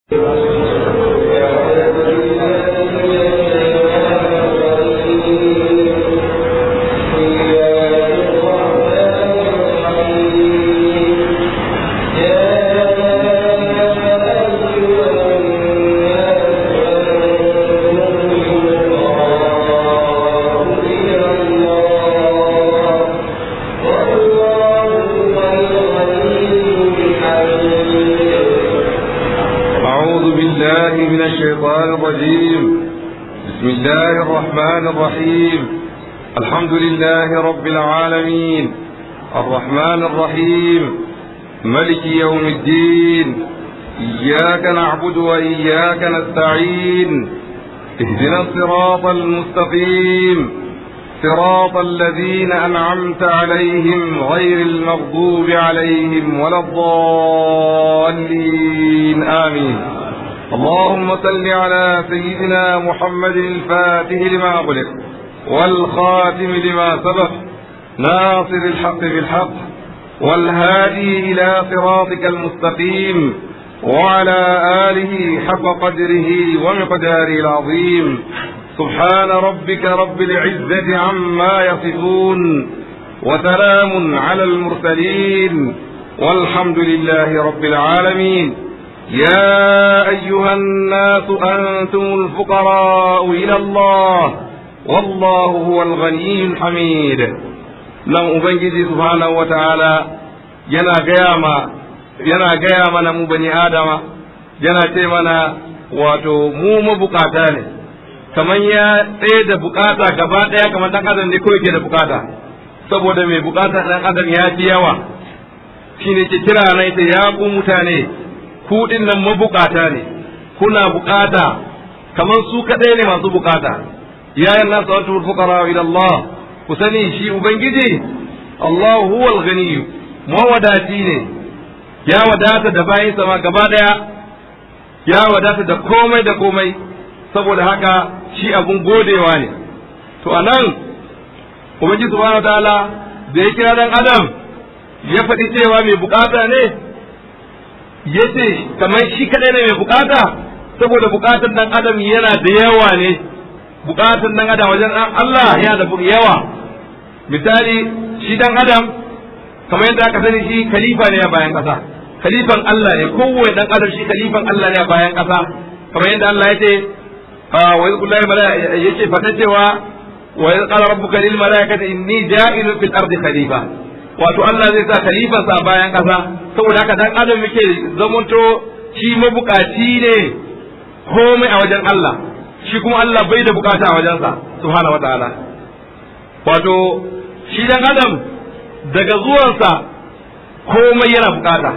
أعوذ بالله من الشيطان الرجيم بسم الله الرحمن الرحيم الحمد لله رب العالمين الرحمن الرحيم ملك يوم الدين إياك نعبد وإياك نستعين اهدنا الصراط المستقيم صراط الذين أنعمت عليهم غير المغضوب عليهم ولا الضالين آمين اللهم صل على سيدنا محمد الفاتح لما أغلق والخاتم لما سبق ناصر الحق بالحق والهادي إلى صراطك المستقيم وعلى آله حق قدره ومقداره العظيم سبحان ربك رب العزة عما يصفون وسلام على المرسلين والحمد لله رب العالمين يا أيها الناس أنتم الفقراء إلى الله والله هو الغني الحميد nan Ubangiji subhanahu wa ta'ala yana gaya ma yana gaya mana mu bani Adama yana ce mana wato mu mabukata ne kamar ya tsaye da bukata gaba ɗaya kamar ɗan adam ne kawai ke da bukata saboda mai bukata ɗan adam ya fi yawa shine ke kira na ita ya ku mutane ku nan mabukata ne kuna bukata kamar su kaɗai ne masu bukata ya yi nasu antumul fuqara ila Allah ku sani shi ubangiji Allah huwa al-ghani mawadati ne ya wadata da bayin sama gaba daya ya wadata da komai da komai saboda haka shi abun godewa ne to anan ubangiji subhanahu wataala da ya kira dan adam ya faɗi cewa mai bukata ne yace kamar shi kadai ne mai bukata saboda bukatar dan adam yana da yawa ne bukatar dan adam wajen Allah yana da yawa misali shi dan adam kamar yadda aka sani shi khalifa ne a bayan kasa khalifan Allah ne kowane dan adam shi khalifan Allah ne a bayan kasa kamar yadda Allah ya ce wa yadda kullahi yace fata cewa wa yadda qala rabbuka lil malaikati inni ja'ilun fil ardi khalifa wato Allah zai sa khalifan sa a bayan kasa saboda haka dan adam yake zamanto shi mabukaci ne komai a wajen Allah shi kuma Allah bai da bukata a wajensa subhanahu wataala wato shi dan adam daga zuwansa komai yana bukata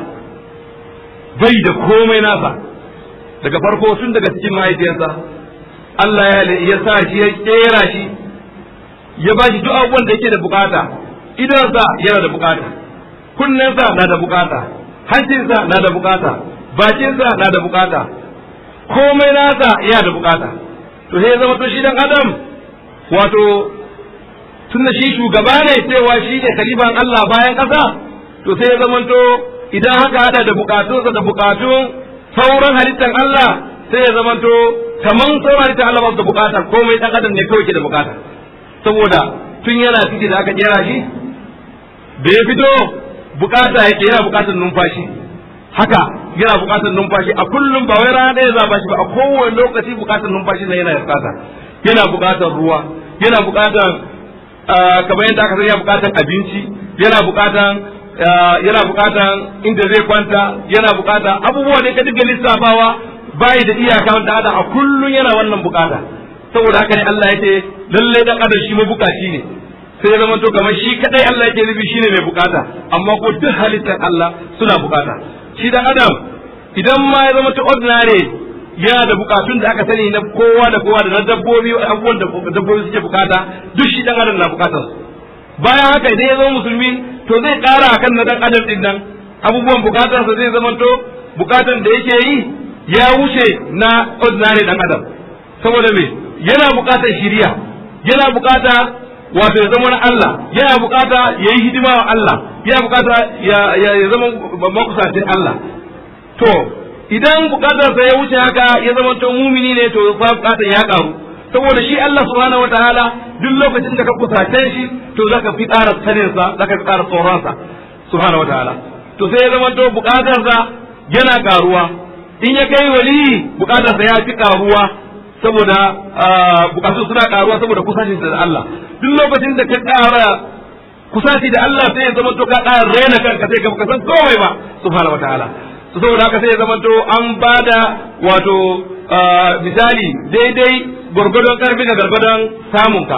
bai da komai nasa daga farko tun daga cikin mahaifiyarsa Allah ya ya sa shi ya kera shi ya ba shi duk abubuwan da yake da bukata idansa yana da bukata kunnensa na da bukata hancinsa na da bukata bakinsa na da bukata komai nasa yana da bukata to sai zama to shi dan adam wato tun da shi shugaba ne cewa shi ne khalifan Allah bayan ƙasa to sai ya zamanto idan haka hada da bukatunsa da bukatun sauran halittar Allah sai ya zamanto kaman sauran halittar Allah ba su da bukata komai dan adam ne kawai ke da bukata saboda tun yana ciki da aka kera shi da ya fito bukata yake yana bukatar numfashi haka yana bukatar numfashi a kullum ba wai rana ɗaya za ba shi ba a kowane lokaci bukatar numfashi na yana bukata yana bukatar ruwa yana bukatar kamar yadda aka sani yana bukatar abinci yana bukatar yana bukatar inda zai kwanta yana bukatar abubuwa ne ka dinga lissafawa bai da iyaka wanda ada a kullum yana wannan bukata saboda haka ne Allah ya ce lalle dan adam shi mabukaci ne sai ya zama to kamar shi kadai Allah yake nufi shine mai bukata amma ko duk halittar Allah suna bukata shi dan adam idan ma ya zama to ordinary yana da bukatun da aka sani na kowa da kowa da na dabbobi abubuwan da dabbobi suke bukata duk shi dan adam na bukatar su bayan haka idan ya zama musulmi to zai kara akan na dan adam din nan abubuwan bukatarsa zai zama to bukatan da yake yi ya wuce na ordinary dan adam saboda me yana bukatar shiriya yana bukata wato ya zama na Allah yana bukata ya yi hidima wa Allah yana bukata ya zama makusacin Allah to idan bukatarsa ya wuce haka ya zama to mumini ne to fa bukatar ya karu saboda shi Allah subhanahu wataala duk lokacin da ka kusace shi to zaka fi ƙara sanin sa zaka fi ƙara tsoron sa subhanahu wataala to sai ya zama to bukatarsa yana karuwa in ya kai wali bukatarsa ya fi karuwa saboda bukatu suna karuwa saboda kusacin da Allah duk lokacin da ka ƙara kusaci da Allah sai ya zama to ka ƙara raina kanka sai ka san komai ba subhanahu wataala saboda haka sai ya zama to an bada wato misali daidai gwargwadon karfi ga gwargwadon samunka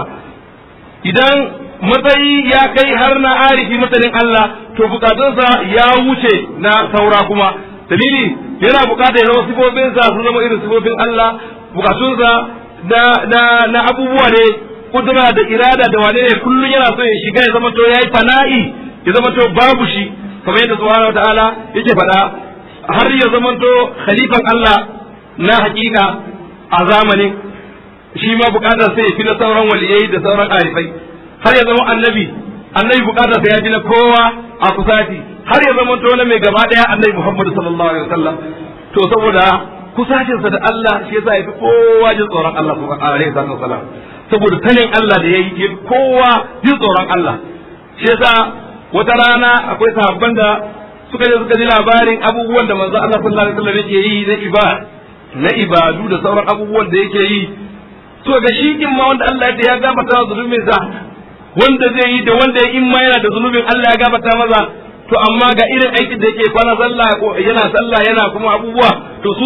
idan matsayi ya kai har na arifi masanin Allah to bukatunsa ya wuce na saura kuma dalili yana bukata ya zama sifofinsa su zama irin sifofin Allah bukatunsa na na na abubuwa ne kudura da irada da wane ne kullum yana so ya shiga ya zama to yayi fana'i ya zama to babu shi kamar yadda subhanahu wataala yake faɗa har ya zama to khalifan Allah na hakika a zamanin shi ma bukatar sai ya fi na sauran waliyai da sauran arifai har ya zama annabi annabi bukatar sai ya fi na kowa a kusati har ya zama to na mai gaba daya annabi Muhammad sallallahu alaihi wasallam to saboda kusacinsa da Allah shi yasa ya fi kowa jin tsoron Allah subhanahu alaihi wasallam saboda sanin Allah da yayi ya kowa jin tsoron Allah shi yasa wata rana akwai sahabban da suka je suka ji labarin abubuwan da manzo Allah sallallahu alaihi wasallam yake yi na ibada na ibadu da sauran abubuwan da yake yi to ga shi in ma wanda Allah ya gafarta zunubin sa wanda zai yi da wanda in ma yana da zunubin Allah ya gafarta maza to amma ga irin aikin da yake kwana sallah yana sallah yana kuma abubuwa to su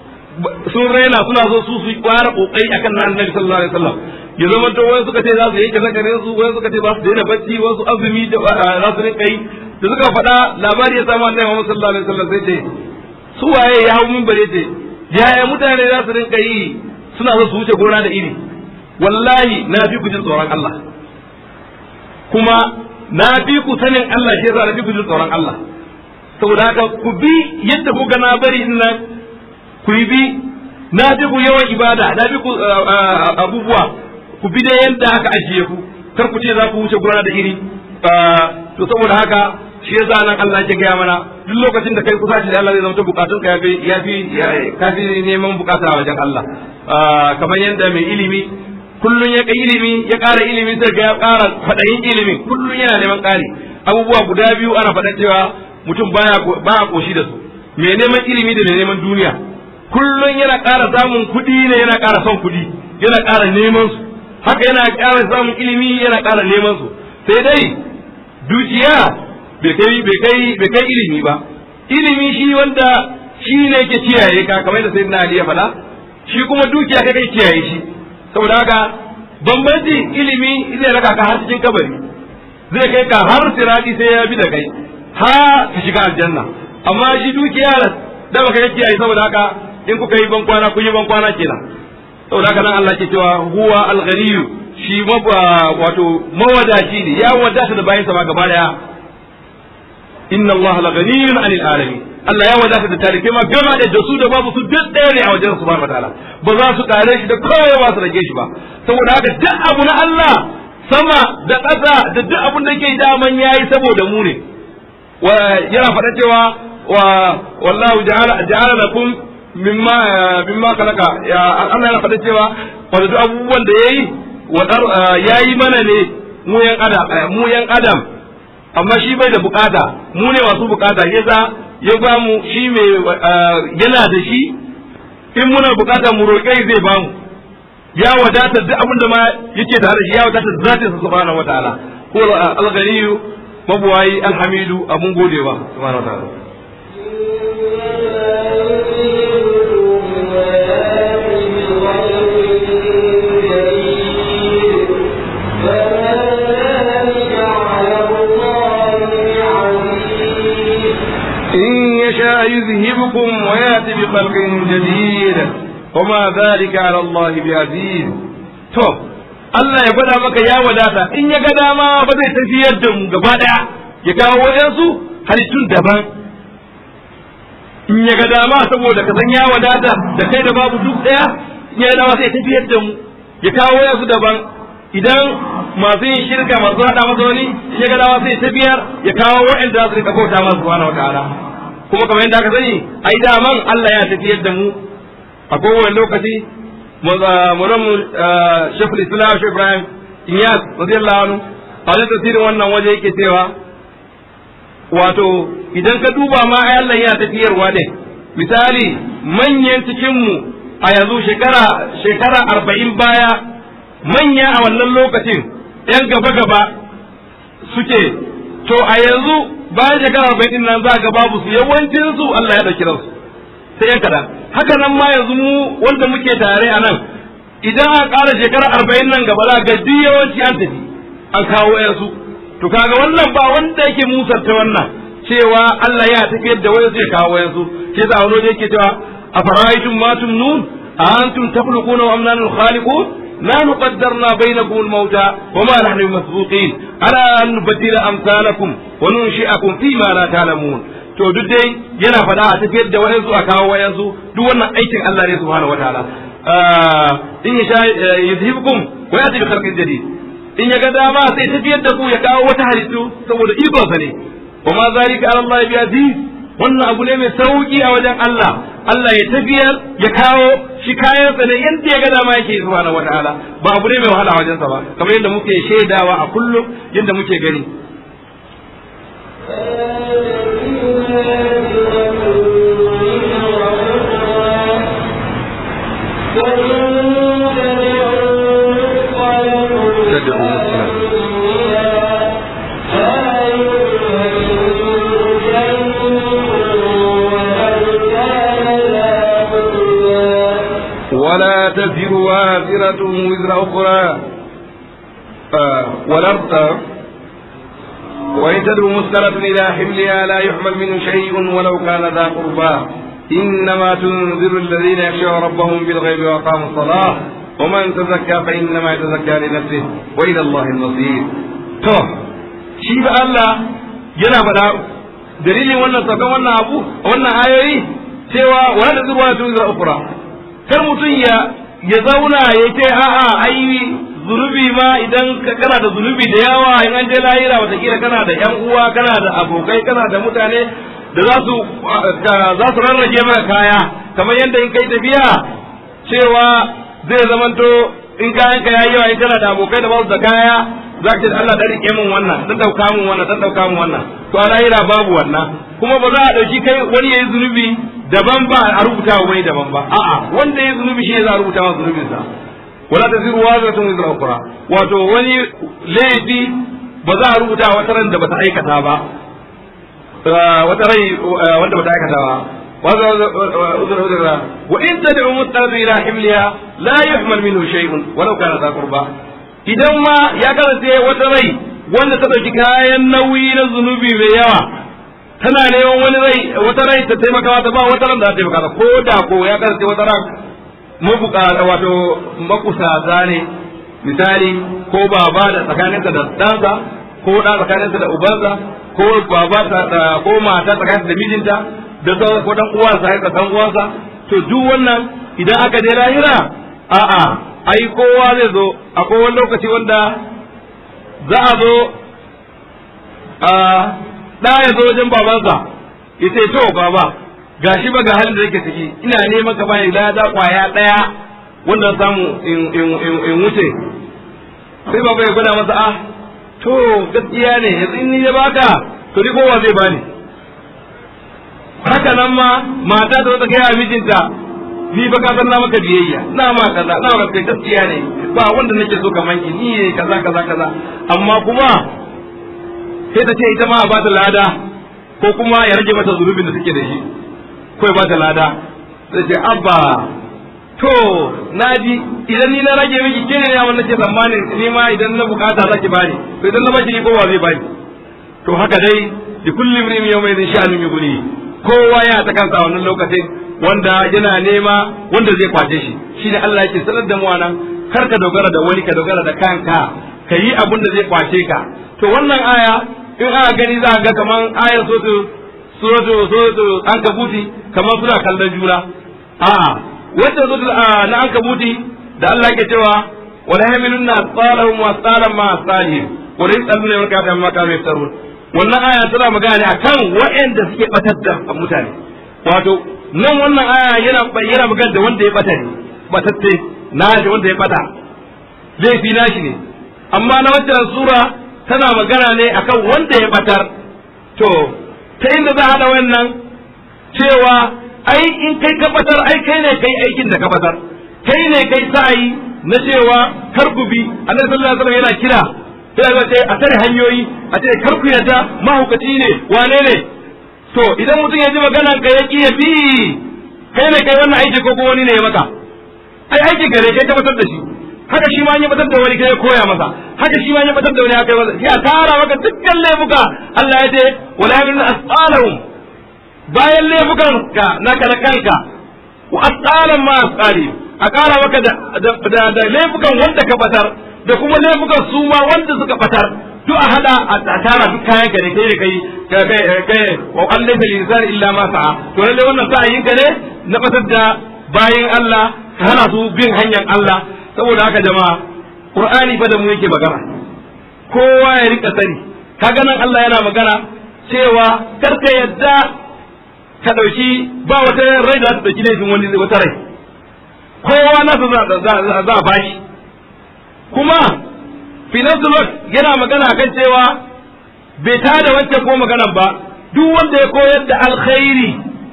sun raina suna so su su kwara kokari akan na annabi sallallahu alaihi wasallam ya zama to wani suka ce za su yanke zakarin su wani suka ce za su daina bacci wasu azumi da za su rinka yi da suka faɗa labari ya samu annabi Muhammad sallallahu alaihi wasallam sai ce su waye ya hau min bare ce yaya mutane za su rinka yi suna so su wuce gona da iri wallahi na fi ku jin tsoron Allah kuma na fi ku sanin Allah shi yasa na fi ku jin tsoron Allah saboda haka ku bi yadda ku ga na bari din nan ku bi na fi ku yawan ibada na fi ku abubuwa ku bi da yadda aka ajiye ku kar ku ce za ku wuce gona da iri to saboda haka shi yasa nan Allah ya gaya mana duk lokacin da kai kusa shi da Allah zai zama bukatun ka yafi yafi kafi neman bukata a wajen Allah kamar yadda mai ilimi kullun ya kai ilimi ya ƙara ilimi sai ga ya ƙara faɗayin ilimin kullun yana neman ƙari abubuwa guda biyu ana faɗa cewa mutum baya baya koshi da su mai neman ilimi da mai neman duniya kullun yana ƙara samun kuɗi ne yana ƙara son kuɗi yana ƙara neman su haka yana ƙara samun ilimi yana ƙara neman su sai dai dukiya bai kai bai kai bai kai ilimi ba ilimi shi wanda shi ne yake kiyaye ka kamar da sayyidina Ali ya faɗa shi kuma dukiya kai kai kiyaye shi saboda haka bambanci ilimi zai raka ka har cikin kabari zai kai ka har sirati sai ya bi da kai ha ka shiga aljanna amma shi dukiya da baka yi kiyaye saboda haka in kuka yi ban kwana kun yi ban kwana kenan saboda haka nan Allah ke cewa huwa al-ghaniyyu shi wato mawadaci ne ya wadata da bayan sama gaba daya inna Allah la ghaniyyun 'anil alamin Allah ya wadata da tarihi ma gaba da su da babu su duk ɗaya ne a wajen subhanahu wataala ba za su kare shi da kowa ba su rage shi ba saboda haka duk abu na Allah sama da ƙasa da duk abun da ke daman yayi saboda mu ne yana faɗa cewa wa wallahu ja'ala ja'ala lakum mimma mimma khalaqa ya Allah yana faɗa cewa wato duk abubuwan da yayi yayi mana ne mu yan adam mu yan adam amma shi bai da bukata mu ne masu bukata yasa ya ba mu shi mai yana da shi in muna bukata mu roƙe zai ba mu ya wadata duk abin da ma yake tare da shi ya wadata zatin sa subhanahu wataala ko al-ghaniyu mabuwayi alhamidu abun godewa subhanahu wataala يشاء يذهبكم وياتي بخلق جديد وما ذلك على الله بعزيز to Allah ya gwada maka ya wadata in ya ga dama ba zai tafiyar da mu gaba daya ya kawo wayansu halittun daban in ya ga dama saboda ka san ya wadata da kai da babu duk daya in ya dama sai tafiyar da mu ya kawo wayansu daban idan masu yin shirka masu hada masa wani in ya ga dama sai tafiyar ya kawo wa'anda su rika bauta masa subhanahu wataala kuma kamar yadda aka sani ai daman Allah ya tafiyar da mu a kowane lokaci muran shekul islam shi ibrahim iyas radiyallahu anhu a wajen tasirin wannan waje yake cewa wato idan ka duba ma ai Allah ya tafiyarwa ne misali manyan cikin mu a yanzu shekara shekara arba'in baya manya a wannan lokacin yan gaba gaba suke to a yanzu bayan shekara arba'in din nan za ga babu su yawancin su Allah ya dauki ransu sai yan kaɗan haka nan ma yanzu mu wanda muke tare a nan idan a ƙara shekara arba'in nan gaba za ga duk yawanci an tafi an kawo yansu to kaga wannan ba wanda yake musarta wannan cewa Allah ya tafiyar da wayansu ya kawo yansu ke sa wani yake cewa afara'aytum ma tumnun a antum takhluquna wa amnanu khaliqun نحن قدرنا بينكم الموت وما نحن بمسبوقين على أن نبدل أمثالكم وننشئكم فيما لا تعلمون to duk dai yana faɗa a tafiyar da wayansu a kawo wayansu duk wannan aikin Allah ne subhanahu wataala in ya sha yuzhibukum wa yati bi khalqin jadid in ya ga dama sai tafiyar da ku ya kawo wata halittu saboda iko sa ne wa ma zalika ala Allah bi aziz wannan abu ne mai sauki a wajen Allah Allah ya tafiyar ya kawo shi kayansa ne yadda ya ga dama yake subhanahu wataala ba abu ne mai wahala a wajensa ba kamar yadda muke shaidawa a kullum yadda muke gani ولا تزر وازرة وزر أخرى آه والأرض وإن تدعو مسكرة إلى حملها لا يحمل منه شيء ولو كان ذا قربى إنما تنذر الذين يخشون ربهم بالغيب وأقاموا الصلاة ومن تزكى فإنما يتزكى لنفسه وإلى الله المصير to shi ba Allah yana faɗa dalilin wannan saukan wannan abu wannan ayoyi cewa wala da zuwa tun zira ukura kar mutum ya ya zauna ya ce a'a ai zunubi ma idan kana da zunubi da yawa in an je lahira watakila kana da yan uwa kana da abokai kana da mutane da za su za su rarrage maka kaya kamar yadda in kai tafiya cewa zai zamanto in kayan ka yayi yawa in kana da abokai da ba su da kaya za ka ce Allah da rike min wannan dan dauka min wannan dan dauka min wannan to a lahira babu wannan kuma ba za a dauki kai wani yayi zunubi daban ba a rubuta wa wani daban ba a'a wanda yayi zunubi shi za a rubuta masa zunubin sa wala taziru wazratun wizra ukhra wato wani laifi ba za a rubuta wata ran da bata aikata ba wata rai wanda bata aikata ba وإن تدعو مضطر إلى حملها لا يحمل منه شيء ولو كان ذا قربى idan ma ya kasance wata rai wanda ta ɗauki kayan nauyi na zunubi mai yawa tana neman wani rai wata rai ta taimaka mata ba wata ran da ta taimaka ko da ko ya kasance wata ran mabukata wato makusata ne misali ko baba da tsakaninsa da ɗansa ko ɗa tsakaninsa da ubansa ko baba ko mata tsakaninsa da mijinta da sauran ko dan uwansa ya dan uwansa to duk wannan idan aka je lahira a'a ai kowa zai zo akwai wani lokaci wanda za a zo a ɗa ya zo wajen babansa ya ce to baba gashi ba ga halin da yake ciki ina neman ka bani lada kwaya ɗaya wanda samu in wuce sai baba ya gwada masa ah to gaskiya ne yanzu in ni ya baka to ni kowa zai bani haka nan ma mata ta ta kai mijinta ni ba ka san na maka biyayya na ma kaza na maka kai gaskiya ne ba wanda nake so kaman ki ni ne kaza kaza kaza amma kuma sai ta ce ita ma a ba ta lada ko kuma ya rage mata zunubin da take da shi ko ya ba ta lada sai ce abba to naji idan ni na rage miki kene ne amma nake tsammanin ni ma idan na bukata zaki bani to idan na baki ni kowa zai bani to haka dai li kulli imrin yawma idhin sha'anun yughni kowa ya ta kansa a wannan lokacin wanda yana nema wanda zai kwace shi shine Allah yake sanar da mu nan kar ka dogara da wani ka dogara da kanka ka yi abin da zai kwace ka to wannan aya in aka gani za ga kaman ayar sotu suratu suratu an kabuti kaman suna kallon juna a'a wacce sotu na an kabuti da Allah yake cewa wala yamilunna asqalahum wa asqalan ma asqalihim wa la yasaluna yawma kafin ma kanu yaftarun wannan aya tana magana ne akan waɗanda suke batar da mutane wato nan wannan aya yana yana magana da wanda ya bata ne batatte na da wanda ya bata laifi nashi ne amma na wancan sura tana magana ne akan wanda ya batar to ta inda za a hada wannan cewa ai in kai ka batar ai kai ne kai aikin da ka batar kai ne kai sa'ayi na cewa kar ku bi annabi sallallahu alaihi wasallam yana kira sai ga ce a tare hanyoyi a ce kar ku yadda mahaukaci ne wane ne to idan mutum ya ji maganan ka ya ya bi kai ne kai wannan aiki ko wani ne ya maka ai aiki gare kai ka batar da shi haka shi ma ya batar da wani kai ya koya masa haka shi ma ya batar da wani haka masa ya tara maka dukkan laifuka Allah ya ce wala yamin asqalahum bayan laifukan ka naka na kanka wa asqalan ma asqali a kara maka da da laifukan wanda ka batar da kuma laifukan su ma wanda suka batar duk a hada a tara duk kayan ka ne kai da kai kai kai wa an laysa lil insani illa ma sa'a to lalle wannan sa'ayin ka ne na batar da bayin Allah ka hana su bin hanyar Allah saboda haka jama'a Qur'ani fa da mu yake magana kowa ya rika sani kaga nan Allah yana magana cewa kar ka yadda ka dauki ba wata rai da ta dauki laifin wani wata rai kowa na za za a bashi kuma finansul yana magana kan cewa bai tada wancan ko maganan ba duk wanda ya koyar da alkhairi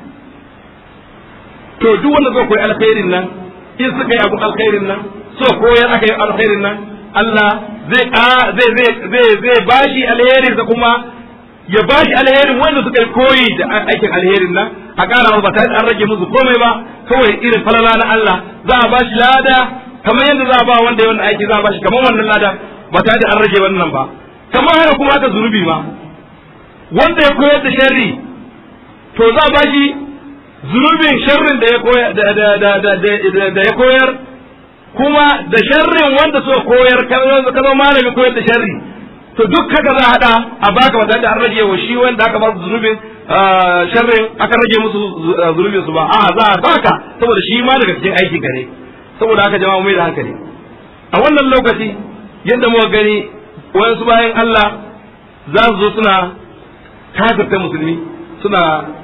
to duk wanda zai koyi alkhairin nan in suka yi abun alkhairin nan so koyar aka yi alkhairin nan Allah zai zai zai zai zai bashi alherin da kuma ya bashi alherin wanda suka yi koyi da aikin alherin nan a ƙara ba tare an rage musu komai ba kawai irin falala na Allah za a bashi lada kamar yadda za a ba wanda ya wannan aiki za a bashi kamar wannan lada ba tare da an rage wannan ba kamar haka kuma aka zunubi ma wanda ya koyar da sharri to za a bashi zunubin sharrin da ya koyar da ya koyar kuma da sharrin wanda suka koyar ka zama malamin koyar da sharri to duk haka za a hada a baka ba tare da an rage wa shi wanda aka ba su zunubin sharrin aka rage musu zunubin su ba a za a baka saboda shi ma daga cikin aikin ka ne saboda haka jama'a mai da hankali a wannan lokaci yadda muka gani wayansu bayan Allah za su zo suna kafirta musulmi suna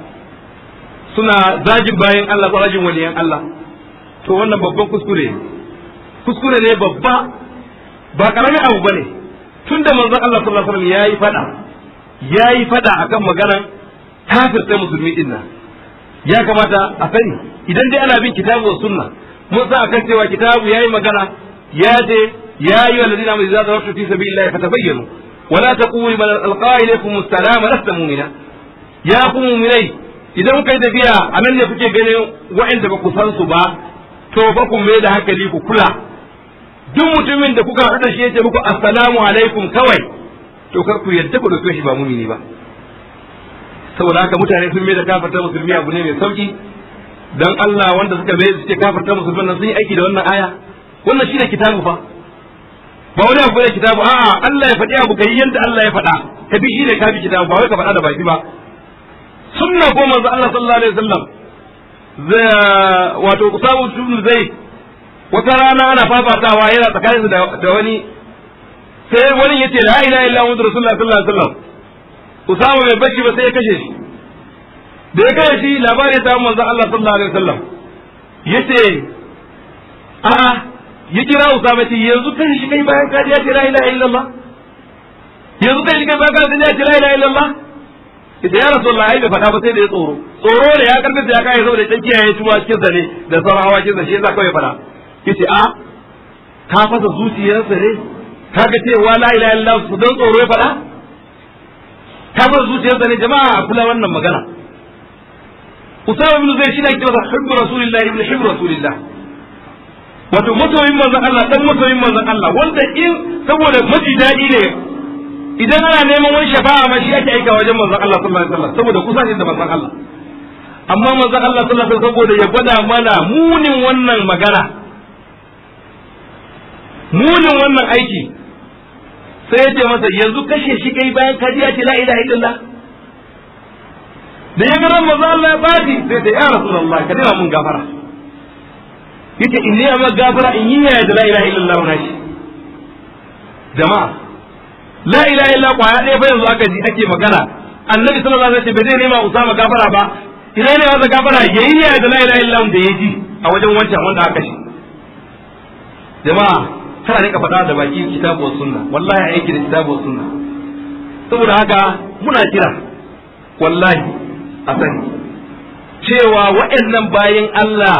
suna zagin bayan Allah ko rajin waliyan Allah to wannan babban kuskure kuskure ne babba ba karamin abu bane tunda manzon Allah sallallahu alaihi wasallam yayi fada yayi fada akan maganar kafirta musulmi din nan ya kamata a sani idan dai ana bin kitabu wa sunna mun san akan cewa kitabu yayi magana ya ce ya yi wa ladina mai zaza wasu fi sabilillahi fatabayyanu wala taqulu man alqa ilaykum assalama lasta mu'mina ya ku mu'minai idan kuka yi tafiya a nan ne kuke ganin wa'anda ba ku san su ba to ba ku mai da hankali ku kula duk mutumin da kuka haɗu da shi ya ce muku assalamu alaikum kawai to kar ku yadda ku dauke shi ba mumini ba saboda haka mutane sun mai da kafarta musulmi abu ne mai sauki dan Allah wanda suka mai suke kafarta musulman nan sun yi aiki da wannan aya wannan shine kitabu fa ba wani abu ne kitabu a'a Allah ya faɗi abu kai yanda Allah ya faɗa ka bi shine ka bi kitabu ba wai ka faɗa da baki ba sunna ko manzo Allah sallallahu alaihi wasallam wato Usamu ibn Zaid wata rana ana fafatawa yana tsakanin da wani sai wani yace la ilaha illa muhammadu rasulullah sallallahu alaihi wasallam Usama bai bashi ba sai ya kashe shi da ya kashe shi labari ya samu manzo Allah sallallahu alaihi wasallam yace a'a ya kira Usama ce yanzu kai shi kai bayan ka ya ce la ilaha illallah yanzu kai shi kai bayan ka ya ce la ilaha illallah ita ya rasulullah ai bai faɗa ba sai da ya tsoro tsoro da ya karkata ya kai saboda dan kiyaye tuwa cikin sa ne da sauran hawakin sa shi yasa kawai faɗa yace a ka fasa zuciyarsa ne kaga cewa la ilaha illallah su dan tsoro ya faɗa ka fasa zuciyarsa ne jama'a a kula wannan magana Usama ibn Zayd shine ake masa hubbu rasulillah ibn hubbu rasulillah wato masoyin manzon Allah dan masoyin manzon Allah wanda in saboda maji daɗi ne idan ana neman wani shafa'a ma shi ake aika wajen manzon Allah sallallahu alaihi wasallam saboda kusa shi da manzon Allah amma manzon Allah sallallahu alaihi wasallam saboda ya gwada mana munin wannan magana munin wannan aiki sai ya ce masa yanzu kashe shi kai bayan ka ya ce la ilaha illallah da ya ga manzon Allah ya bati sai ta ya rasulullah ka dena mun gafara yace inni amma gafara in yi ya da la ilaha illallah na shi jama'a la ilaha illa kwaya ɗaya fa yanzu aka ji ake magana annabi sallallahu alaihi wasallam bai zai nema usama gafara ba idan ne masa gafara yayi ya da la ilaha illa da ya ji a wajen wancan wanda aka shi jama'a kana rika faɗa da baki kitabu wa sunna wallahi aiki da kitabu wa sunna saboda haka muna kira wallahi a sani cewa waɗannan bayan Allah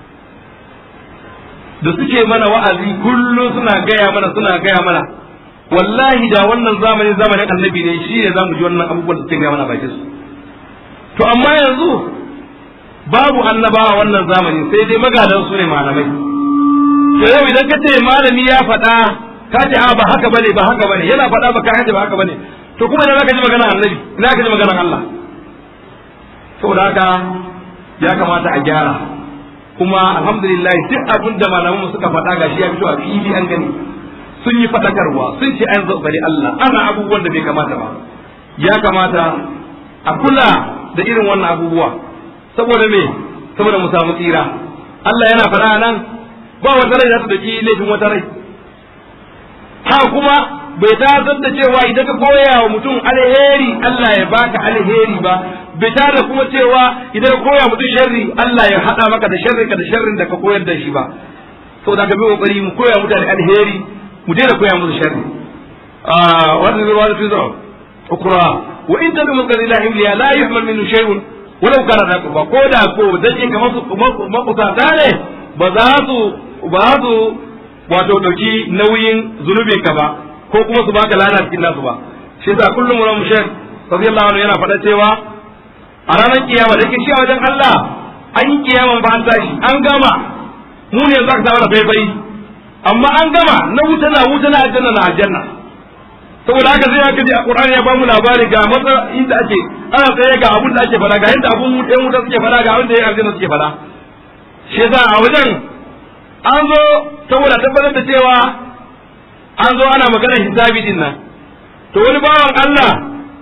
da suke mana wa'azi kullum suna gaya mana suna gaya mana wallahi da wannan zamanin zamanin annabi ne shi ne zamu ji wannan abubuwan da suke gaya mana bakin su to amma yanzu babu annabawa wannan zamanin sai dai magadan su ne malamai to yau idan ka ce malami ya faɗa ka ce a ba haka bane ba haka bane yana faɗa ba ka ce ba haka bane to kuma idan ka ji magana annabi ina ka ji maganar Allah saboda haka ya kamata a gyara kuma alhamdulillah duk abin da malamanmu suka faɗa gashi ya fito a fili an gani sun yi faɗakarwa sun ce an zaɓari Allah ana abubuwan da bai kamata ba ya kamata a kula da irin wannan abubuwa saboda me saboda mu samu tsira Allah yana faɗa nan ba wata rai za ta daki laifin wata rai ha kuma bai tazar da cewa idan ka koya wa mutum alheri Allah ya baka alheri ba bai da kuma cewa idan ka koya mutum sharri Allah ya hada maka da sharri ka da sharrin da ka koyar da shi ba saboda ka bi kokari mu koya mutane alheri mu daina koya musu sharri ah wannan zai wani fizo ukra wa in tabi min qadri la himliya la yuhmal minhu shay'un walau kana da ba ko da ko dan ka masu makusata ne ba za su ba su wato dauki nauyin zunubin ka ba ko kuma su baka lana cikin nasu ba shi yasa kullum mu shek radiyallahu anhu yana faɗa cewa a ranar kiyama da yake shi a wajen Allah an yi kiyama ba an tashi an gama mu ne za ka samu da faifai amma an gama na wuta na wuta na aljanna na aljanna saboda haka sai aka ji a Qur'ani ya bamu labari ga matsa inda ake ana tsaye ga abun da ake fada ga yadda abun ɗan wuta suke fada ga wanda ya aljanna suke fada shi yasa a wajen an zo saboda tabbatar da cewa an zo ana magana hisabi din nan to wani bawan Allah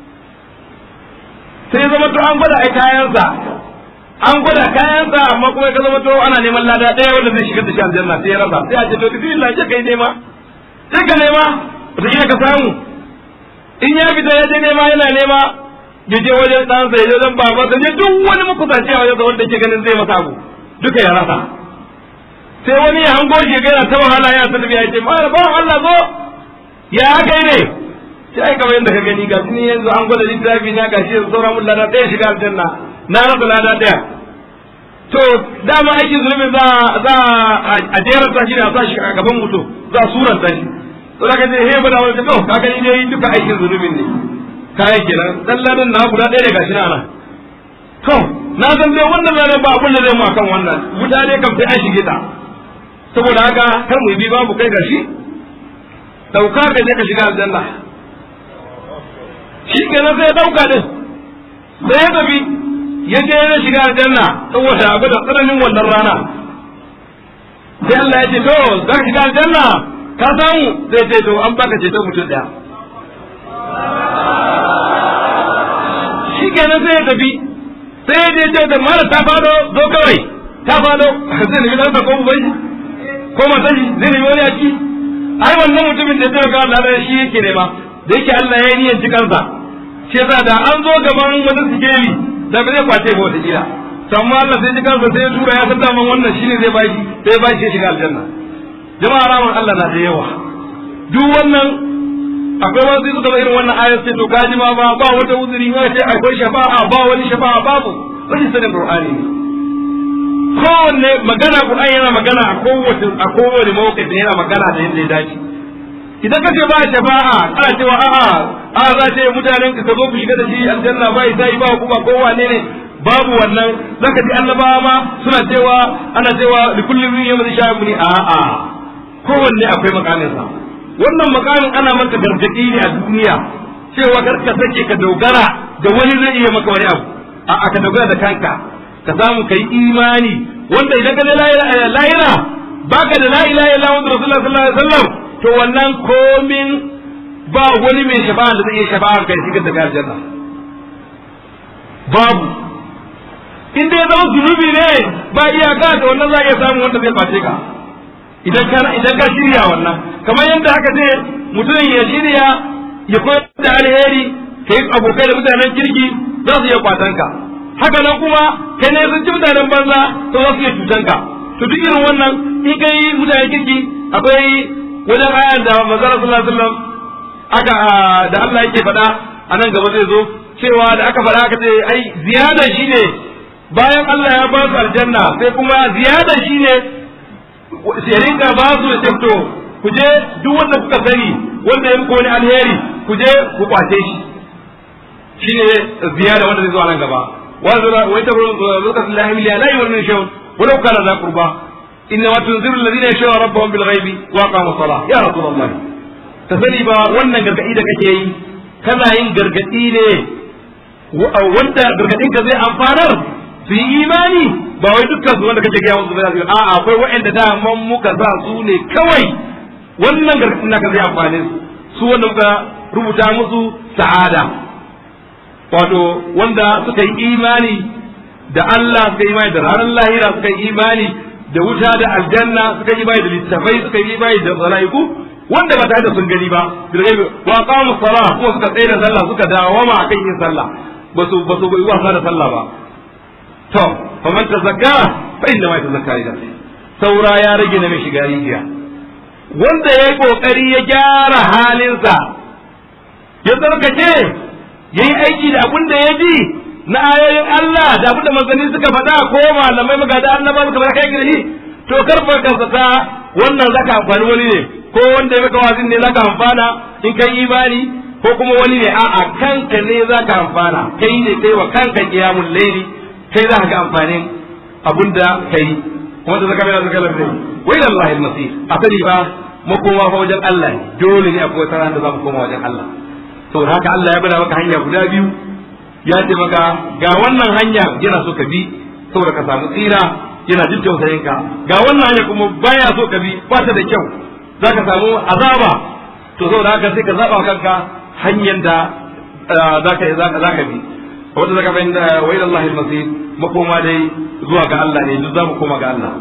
sai zama to an gwada ai kayansa an gwada kayansa amma kuma ka zama to ana neman lada ɗaya wanda zai shigar da shi aljanna sai ya rasa sai a ce to bismillah je kai nema sai ka nema wata ka samu in ya fita ya je nema yana nema ya je wajen ɗansa ya je wajen babansa ya duk wani makusanci a wajen wanda ke ganin zai masa abu duka ya rasa sai wani ya hango shi ga yana ta wahala ya san ya ce mara bawan Allah zo ya kai ne sai kamar yadda ka gani ga ni yanzu an gwada littafi na gashi yanzu sauran mun lada ɗaya shiga aljanna na rasa lada ɗaya to dama aikin zulumi za za a jerar ta shi ne a sa shi a gaban mutum za a suranta shi to da kaje he ba da wani to ka gani dai duka aikin zulumin ne kayan kenan dan ladan na guda ɗaya ne gashi na ana to na san dai wannan ladan ba abun da zai mu akan wannan mutane kam sai an shige ta saboda haka kar mu bi babu kai gashi dauka ka je ka shiga aljanna shi kenan sai ya dauka din sai ya tafi ya je ya shiga aljanna saboda abu da tsananin wannan rana sai Allah ya ce to za ka shiga aljanna ka samu sai ce to an baka ceto mutum daya shi kenan sai ya tafi sai ya je ce da mara ta fado zo kawai ta fado zai nemi ɗansa ko bai ko mata shi zai nemi wani a ci ai wannan mutumin da ya taimaka Allah da shi yake nema da yake Allah ya yi niyyar cikansa shi yasa da an zo gaban wani sikeli da ba zai kwace ba wata kila amma Allah sai cikansa sai ya tura ya san daman wannan shine zai bashi sai ya bashi ya shiga aljanna jama'a rahman Allah na da yawa duk wannan akwai wasu suka zo irin wannan ayat ce to kaji ma ba ba wata uzuri ba ce akwai shafa'a ba wani shafa'a babu rashin sanin qur'ani ne kowanne magana qur'ani yana magana a kowace a kowane mawqif yana magana da yadda ya dace idan ka ce ba shafa'a ana cewa a'a a za ce mutanen ka zo ku shiga da shi aljanna ba sai ba ku ba kowanne ne babu wannan zaka ji annabawa ma suna cewa ana cewa likullin yawmin sha'ibuni a'a kowanne akwai makaminsa wannan makamin ana maka gargaɗi ne a duniya cewa kar ka sake ka dogara da wani zai iya maka wani abu a ka dogara da kanka ka samu kai imani wanda idan ka lahira baka da la ilaha illa wa rasulullah sallallahu alaihi wasallam to wannan komin ba wani mai shafa'a da zai iya shafa'a kai shigar da aljanna babu in dai zama zunubi ne ba iyaka da wannan za a iya samun wanda zai face ka idan ka idan ka shirya wannan kamar yadda aka ce mutum ya shirya ya koyar da alheri kai abokai da mutanen kirki za su iya kwatan ka haka nan kuma kai ne sun ci mutanen banza to za su iya cutan ka to duk irin wannan in kai mutanen kirki akwai wajen ayan da manzon sallallahu alaihi wasallam aka da Allah yake faɗa a nan gaba zai zo cewa da aka faɗa aka ce ai ziyada shine bayan Allah ya ba su aljanna sai kuma ziyada shine sai rinka ba su da to ku je duk wanda kuka sani wanda ya muku wani alheri ku je ku kwace shi shine ziyada wanda zai zo a nan gaba wa ta lokacin la ilaha la yu'minu shay'un walau kana za qurba inna wa tunziru alladhina yashawna rabbahum bil ghaibi wa aqamu salah ya rasulullah ta sani ba wannan gargadi da kake yi kana yin gargadi ne wanda gargadin ka zai amfanar su yi imani ba wai dukkan su wanda kake gaya musu ba za a'a akwai waɗanda da man muka sa su ne kawai wannan gargadin naka zai amfane su su wanda muka rubuta musu sa'ada wato wanda suka yi imani da Allah suka yi imani da ranar lahira suka yi imani da wuta da aljanna suka yi imani da littafai suka yi imani da mala'iku wanda ba tare da sun gani ba bil ghaibi wa qamu salah kuma suka tsaya da sallah suka dawama akan yin sallah ba su ba su yi wasa da sallah ba to fa man tazakka fa inna ma yatazakka li nafsi saura ya rage na mai shiga rijiya wanda yayi kokari ya gyara halinsa ya tsarkake yayi aiki da abin da ya ji na ayoyin Allah da abin da manzanni suka faɗa ko malamai magada annaba suka faɗa kai gari to karfa ka ta wannan zaka amfani wani ne ko wanda ya maka wazin ne zaka amfana in kai imani ko kuma wani ne a'a kanka ne zaka amfana kai ne kai wa kanka qiyamul layli kai za ka ga amfanin abinda kai kuma da zaka mai zaka lafi wa ila Allah al-masir asali ba makoma fa wajen Allah dole ne akwai wata da za mu koma wajen Allah saboda haka Allah ya bada maka hanya guda biyu ya ce maka ga wannan hanya yana so ka bi saboda ka samu tsira yana jin tausayin ka ga wannan hanya kuma baya so ka bi ba ta da kyau za ka samu azaba to saboda haka sai ka zaba kanka hanyar da za ka za ka bi wanda zaka bayin da wa ila Allah al-masir makoma dai zuwa ga Allah ne duk za mu koma ga Allah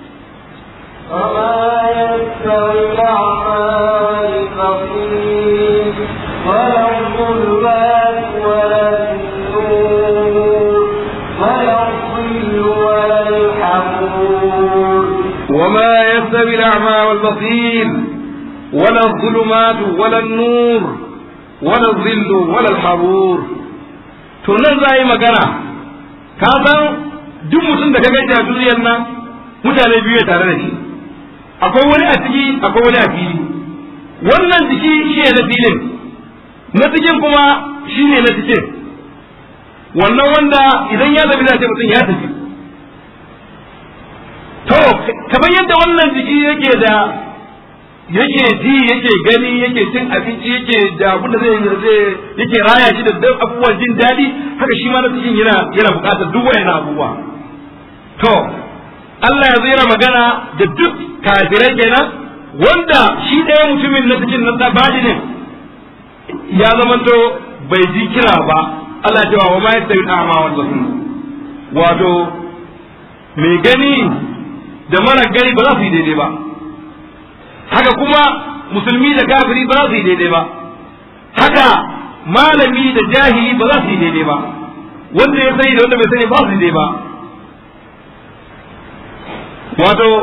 وما يستوي الأعمى والبصير ولا الظلمات ولا النور ولا الظل ولا الحمور وما يستوي الأعمى والبصير ولا الظلمات ولا النور ولا الظل ولا الحرور to nan za yi magana ka san duk mutum da ka gaji a duniyar nan mutane biyu tare da shi akwai wani a ciki akwai wani a fili wannan jiki shi ne na filin na cikin kuma shi ne na cikin wannan wanda idan ya zabi ce mutum ya tafi to kamar yadda wannan jiki yake da yake ji yake gani yake cin abinci yake da abin da zai zai yake raya shi da duk abubuwan jin daɗi haka shi ma na cikin yana yana buƙatar duk wayannan abubuwa to Allah ya zira magana da duk kafirai kenan wanda shi ɗaya mutumin na cikin na tsabadi ne ya zamanto bai ji kira ba Allah ya ce wa ma yastawi al-a'ma wal basir wato mai gani da mara gani ba za su yi daidai ba haka kuma musulmi da kafiri ba za su yi daidai ba haka malami da jahili ba za su yi daidai ba wanda ya sani da wanda bai sani ba su yi daidai ba wato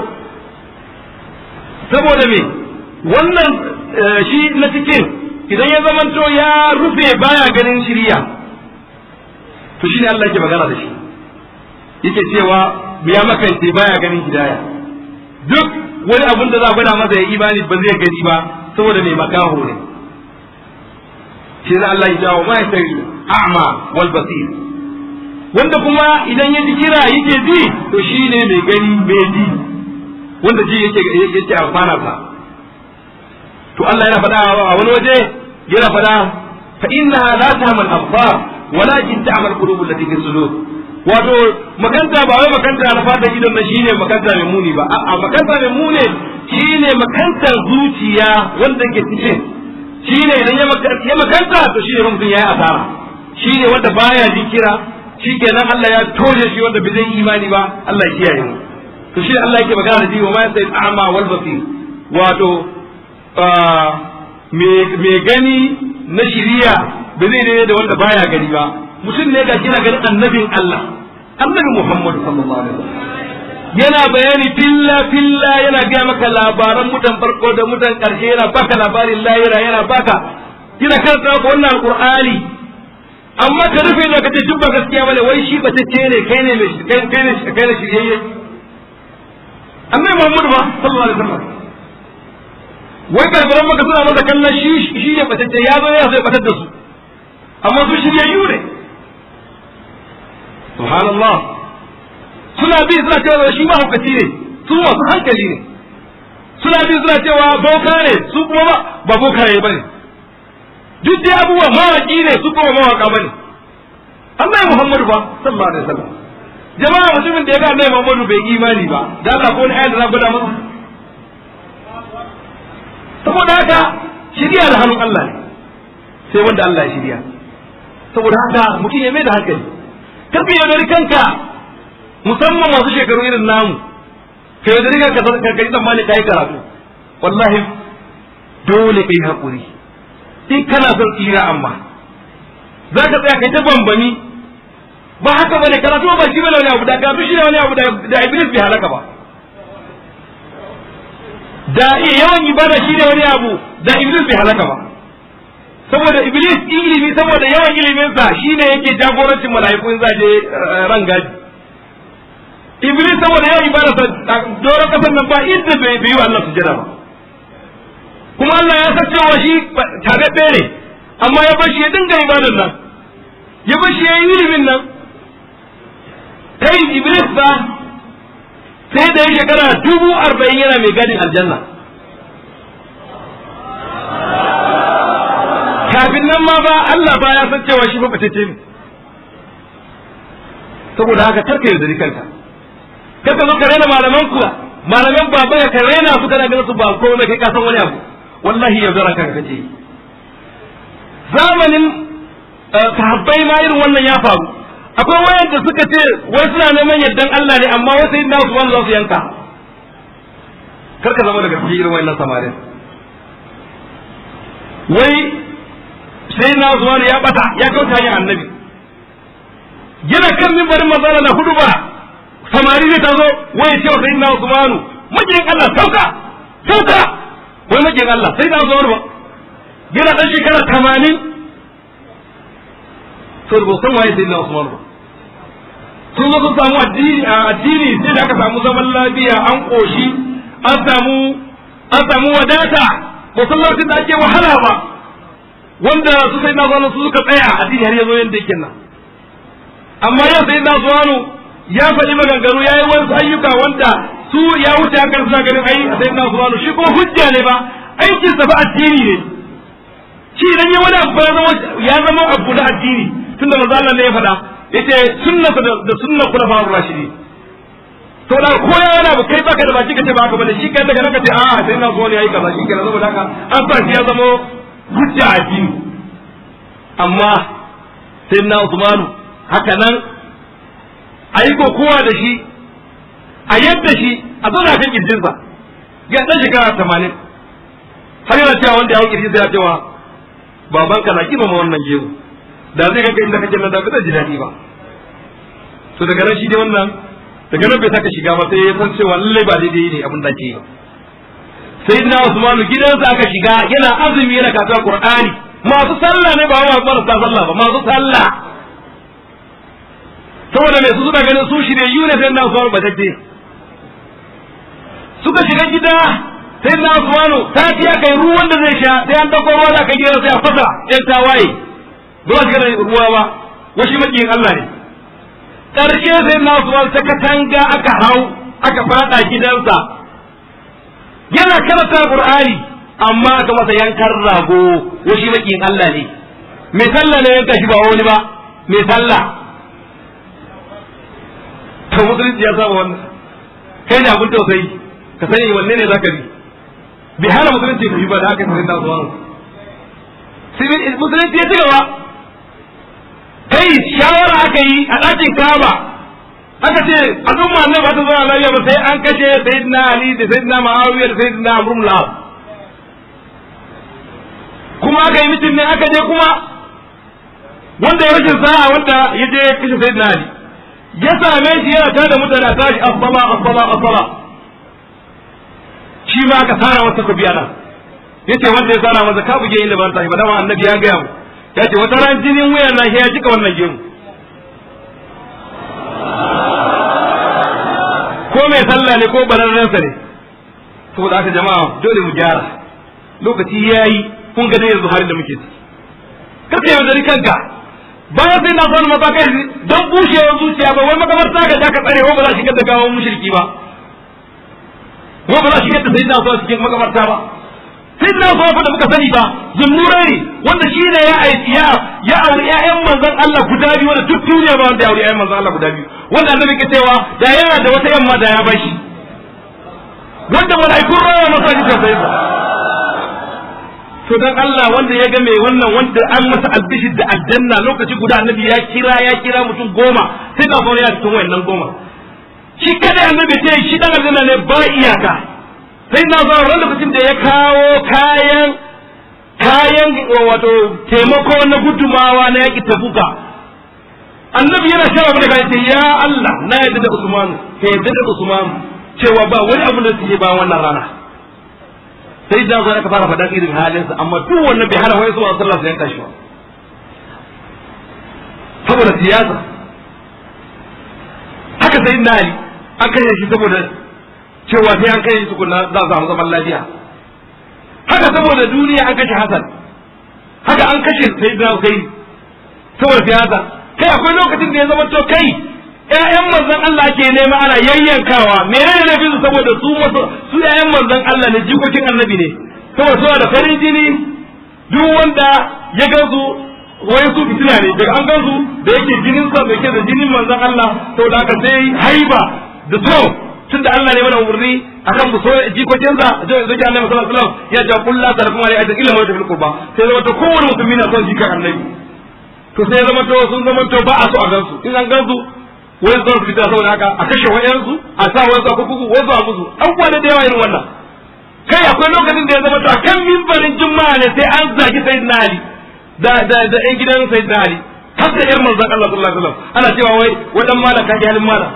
saboda me wannan shi na cikin idan ya zamanto ya rufe baya ganin shirya to shi ne Allah ke magana da shi yake cewa ya makance baya ganin hidaya duk wani abun da za a gwada masa ya imani ba zai gani ba saboda mai makaho ne shi ne Allah ya jawo ma ya sai a'ma wal basir wanda kuma idan ya ji kira yake ji to shi ne mai gani mai ji wanda ji yake yake amfana sa to Allah yana faɗa a wani waje yana faɗa fa innaha la ta'mal absar walakin ta'mal qulub allati fi sudur wato makanta ba wai makanta na fata idon na shine makanta mai muni ba a'a makanta mai muni shine makantar zuciya wanda ke cikin shine idan ya makanta to shine mutum yayi asara shine wanda baya jikira shikenan Allah ya toje shi wanda bai zai imani ba Allah ya kiyaye mu to shi Allah yake magana da shi wa ma yasai a'ma wal basir wato me gani na shiriya ba zai daidai da wanda baya gani ba mutum ne ga kina ganin annabin Allah annabi Muhammad sallallahu alaihi wasallam yana bayani filla filla yana gaya maka labaran mutan farko da mutan karshe yana baka labarin lahira yana baka yana karanta maka wannan alqur'ani amma ka rufe da ka ce duk ba gaskiya bane wai shi ba tace ne kai ne mai kai kai ne kai ne shiriyayye annabi Muhammad ba sallallahu alaihi wasallam wai karbaran maka suna masa kallon shi shi ne batacce ya zo ya sai batar da su amma su shiryayyu ne subhanallah suna bi suna cewa shi mahaukaci ne su masu hankali ne suna bi suna cewa boka ne su kuma ba ba boka ne bane duk dai abubuwa mawaki ne su kuma mawaka bane Allah Muhammadu ba sallallahu alaihi wasallam jama'a mutumin da ya ga Annabi Muhammadu bai imani ba da Allah ko ne ayat da gwada masa saboda haka shirya da hannun Allah ne sai wanda Allah ya shirya saboda haka mutum ya mai da hankali karka yaudari kanka musamman masu shekaru irin namu ka yaudari kanka ka kai tsammani ka yi karatu wallahi dole kai hakuri in kana son tsira amma za ka tsaya kai ta bambami ba haka bane karatu ba shi bane wani abu da karatu shi ne wani abu da iblis bai halaka ba da yawan ibada shi ne wani abu da iblis bai halaka ba saboda iblis ilimi saboda yawan iliminsa shi ne yake jagorancin mala'iku in za je ran gaji iblis saboda yawan ibada sa doron kasar nan ba inda bai yi wa Allah sujada ba kuma Allah ya san cewa shi tabe ne amma ya bar shi ya dinga ibadan nan ya bar shi ya yi ilimin nan kai iblis ba sai da ya shekara dubu arba'in yana mai gadin aljanna kafin nan ma ba Allah ba ya san cewa shi mabatacce ne saboda haka karka yaudari kanka karka zo ka raina malaman ku malaman baba ka raina su kana ganin su ba ko kai ka san wani abu wallahi yaudara kanka kace zamanin sahabbai ma irin wannan ya faru akwai wayanda suka ce wai suna neman yardan Allah ne amma wai sai na su wanda za su yanka kar ka zama daga cikin irin wayannan samarin wai sai na zuwa ya bata ya kauta hanyar annabi yana kan mimbarin mazala na hudu ba samari ne ta zo wai ce wa sayyidina Usmanu majiyin Allah sauka sauka wai majiyin Allah sai na zuwa ba yana dan shekara 80 sai ba san waye sayyidina Usmanu ba sun zo sun samu addini a addini sai da aka samu zaman lafiya an koshi an samu an samu wadata ba san lokacin da ake wahala ba wanda su sai na zuwa su suka tsaya addini har yazo yanda yake nan amma yau sai na zuwa ya faɗi maganganu ya yi wasu ayyuka wanda su ya wuce hakan suna ganin ai sai na zuwa shi kuma hujja ne ba aikin sa ba addini ne shi idan ya wani abu ya zama abu da addini tunda manzo Allah ne ya faɗa yace sunna da sunna kula fa rashidi to da ko ya wani abu kai baka da baki kace ba haka bane shi kai daga naka ce a sai na zo ne yayi kaza shi kenan saboda haka an sa shi ya zama hujja a dini amma sai na Usmanu haka nan ayi kokowa da shi a yadda shi a zauna kan kirjinsa ga dan shekara 80 har yana cewa wanda ya hau kirjinsa ya cewa babanka na kima ma wannan gero da zai ga inda kake nan da ba zai ji daɗi ba to daga nan shi dai wannan daga nan bai saka shiga ba sai ya san cewa lallai ba daidai ne abin da ke yi sai na Usmanu gidansa aka shiga yana azumi yana kasuwa Qur'ani masu sallah ne ba wa marasa sallah ba masu sallah saboda mai su suka ganin su shirye yu ne sai na Usmanu ba take suka shiga gida sai na Usmanu ta ci aka yi ruwan da zai sha sai an dauko ruwa da aka gida sai a fasa ɗan tawaye ba za su gana ruwa ba washi makiyin Allah ne ƙarshe sai na Usmanu ta katanga aka hau aka fada gidansa yana karanta Qur'ani amma aka masa yankan rago washi makiyin Allah ne mai sallah ne yanka shi ba wani ba mai sallah to musulunci ya saba wannan kai ne abin tausayi ka sani wanne ne zaka bi bi hana musulunci ka bi ba da haka sai da zuwa musulunci ya ci gaba kai shawara aka yi a ɗakin kaba aka ce al'umma ne ba ta zama lafiya ba sai an kashe sayyidina ali da sayyidina ma'awiya da sayyidina amr ibn al kuma aka yi mitin ne aka je kuma wanda ya rashin sa'a wanda ya je kashe sayyidina ali ya same shi yana tada mutane a tashi asala asala asala shi ma aka tsara masa ku biya nan yace wanda ya tsara masa ka buge inda ban tashi ba dama annabi ya gaya mu yace wata ran jinin wuyan na ya jika wannan gemu ko mai sallah ne ko bararrensa ne saboda haka jama'a dole mu gyara lokaci yayi kun ga dai yanzu halin da muke ciki kaka yaudari kanka bayan sai na son matakai don bushewar zuciya ba wai makamarta ga ka tsare ko ba za a shigar da gawon mushriki ba ko ba za a shigar da sayyidina so cikin makamarta ba sayyidina so fa da muka sani ba zumnurai ne wanda shi ne ya aiki ya ya auri ƴaƴan manzon Allah guda biyu wanda duk duniya ba wanda ya auri ƴaƴan manzon Allah guda biyu wanda annabi ke cewa da yana da wata yamma da ya bashi wanda mala'ikun raya masa shi sai ba to dan Allah wanda ya ga mai wannan wanda an masa albishir da aljanna lokaci guda annabi ya kira ya kira mutum goma sai ka fara ya cikin wayannan goma shi kada annabi ce shi dan aljanna ne ba iyaka sai na zo ran lokacin da ya kawo kayan kayan wato taimako na gudumawa na yaki tabuka annabi yana shara mana kai ce ya Allah na yadda da Usman ka yadda da Usman cewa ba wani abu da suke ba wannan rana sai da zo aka fara faɗan irin halinsa amma duk wannan bai hana wai zuwa sallah sai yanka shi ba saboda siyasa haka sai na ali an kashe shi saboda cewa sai an kashe shi tukuna za a samu zaman lafiya haka saboda duniya an kashe hasan haka an kashe sai da kai saboda siyasa kai akwai lokacin da ya zama to kai ƴaƴan manzon Allah ke nema ana yayyankawa menene ne su saboda su su ƴaƴan manzon Allah ne jikokin annabi ne saboda suna da farin jini duk wanda ya gansu wai su fitina ne daga an gansu da yake jinin sa da yake da jinin manzon Allah to da haka sai haiba da so tun da Allah ne mana umarni akan mu so jikokin sa da zai annabi sallallahu alaihi wasallam ya ja kullu tarkum alai ajin illa ma fil qurba sai zama to kowane musulmi na son jikan annabi to sai zama to sun zama to ba a so a gansu in an gansu wai zuwa fita saboda haka a kashe wayansu a sa wayansu a kuku wasu a musu abubuwa da yawa irin wannan kai akwai lokacin da ya zama to akan mimbarin juma'a ne sai an zagi sayyidina ali da da da ɗan gidan sayyidina ali har da yar manzon Allah sallallahu alaihi wasallam ana cewa wai wadan malam ka halin malam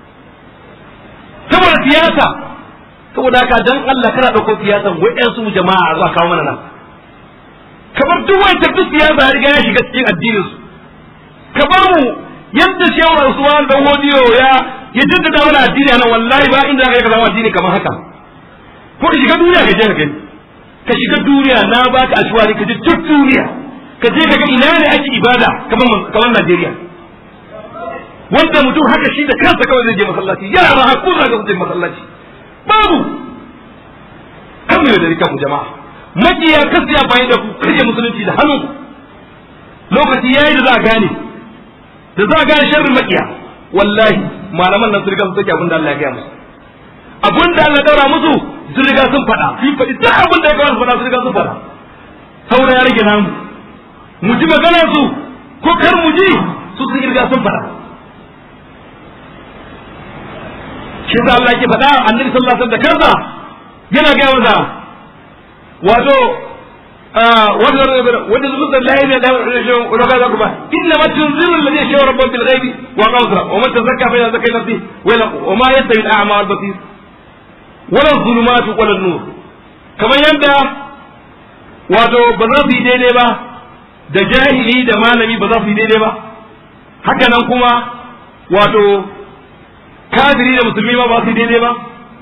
saboda siyasa saboda haka dan Allah kana dauko siyasan wayansu jama'a zuwa kawo mana nan kamar duk wani tafi siyasa ya riga ya shiga cikin addinin su ka bar mu yadda shehu Usman dan Hodiyo ya ya jaddada mana addini nan wallahi ba inda zaka zama addini kamar haka ko ka shiga duniya ka je ka gani ka shiga duniya na baka ashwari ka je duk duniya ka je ka ga ina ne ake ibada kamar kamar Najeriya wanda mutum haka shi da kansa kawai zai je masallaci yara hakku za ka je masallaci babu kan mu da rika mu jama'a makiya kasu ya bayan da ku karya musulunci da hannu lokaci yayi da za a gane da za a gane sharrin makiya wallahi malaman nan sun riga sun sake abin da Allah ya gaya musu abin da Allah daura musu sun riga sun faɗa sun faɗi duk abin da ya kawo su faɗa sun riga sun faɗa saura ya rage namu mu ji magana su ko kar mu ji su sun riga sun faɗa shi da Allah ke faɗa annabi sallallahu alaihi wasallam da kansa yana gaya masa wato wanda zuwa da lahi ne da roga za ku ba inna ma tunziru alladhi yashaw rabban bil ghaibi wa qawsara wa man tazakka fa yazakka nafsi wa ma yastawi al a'ma wal basir wala zulumatu wala nur kamar yadda wato ba za su yi daidai ba da jahili da malami ba za su yi daidai ba haka nan kuma wato kafiri da musulmi ma ba su yi daidai ba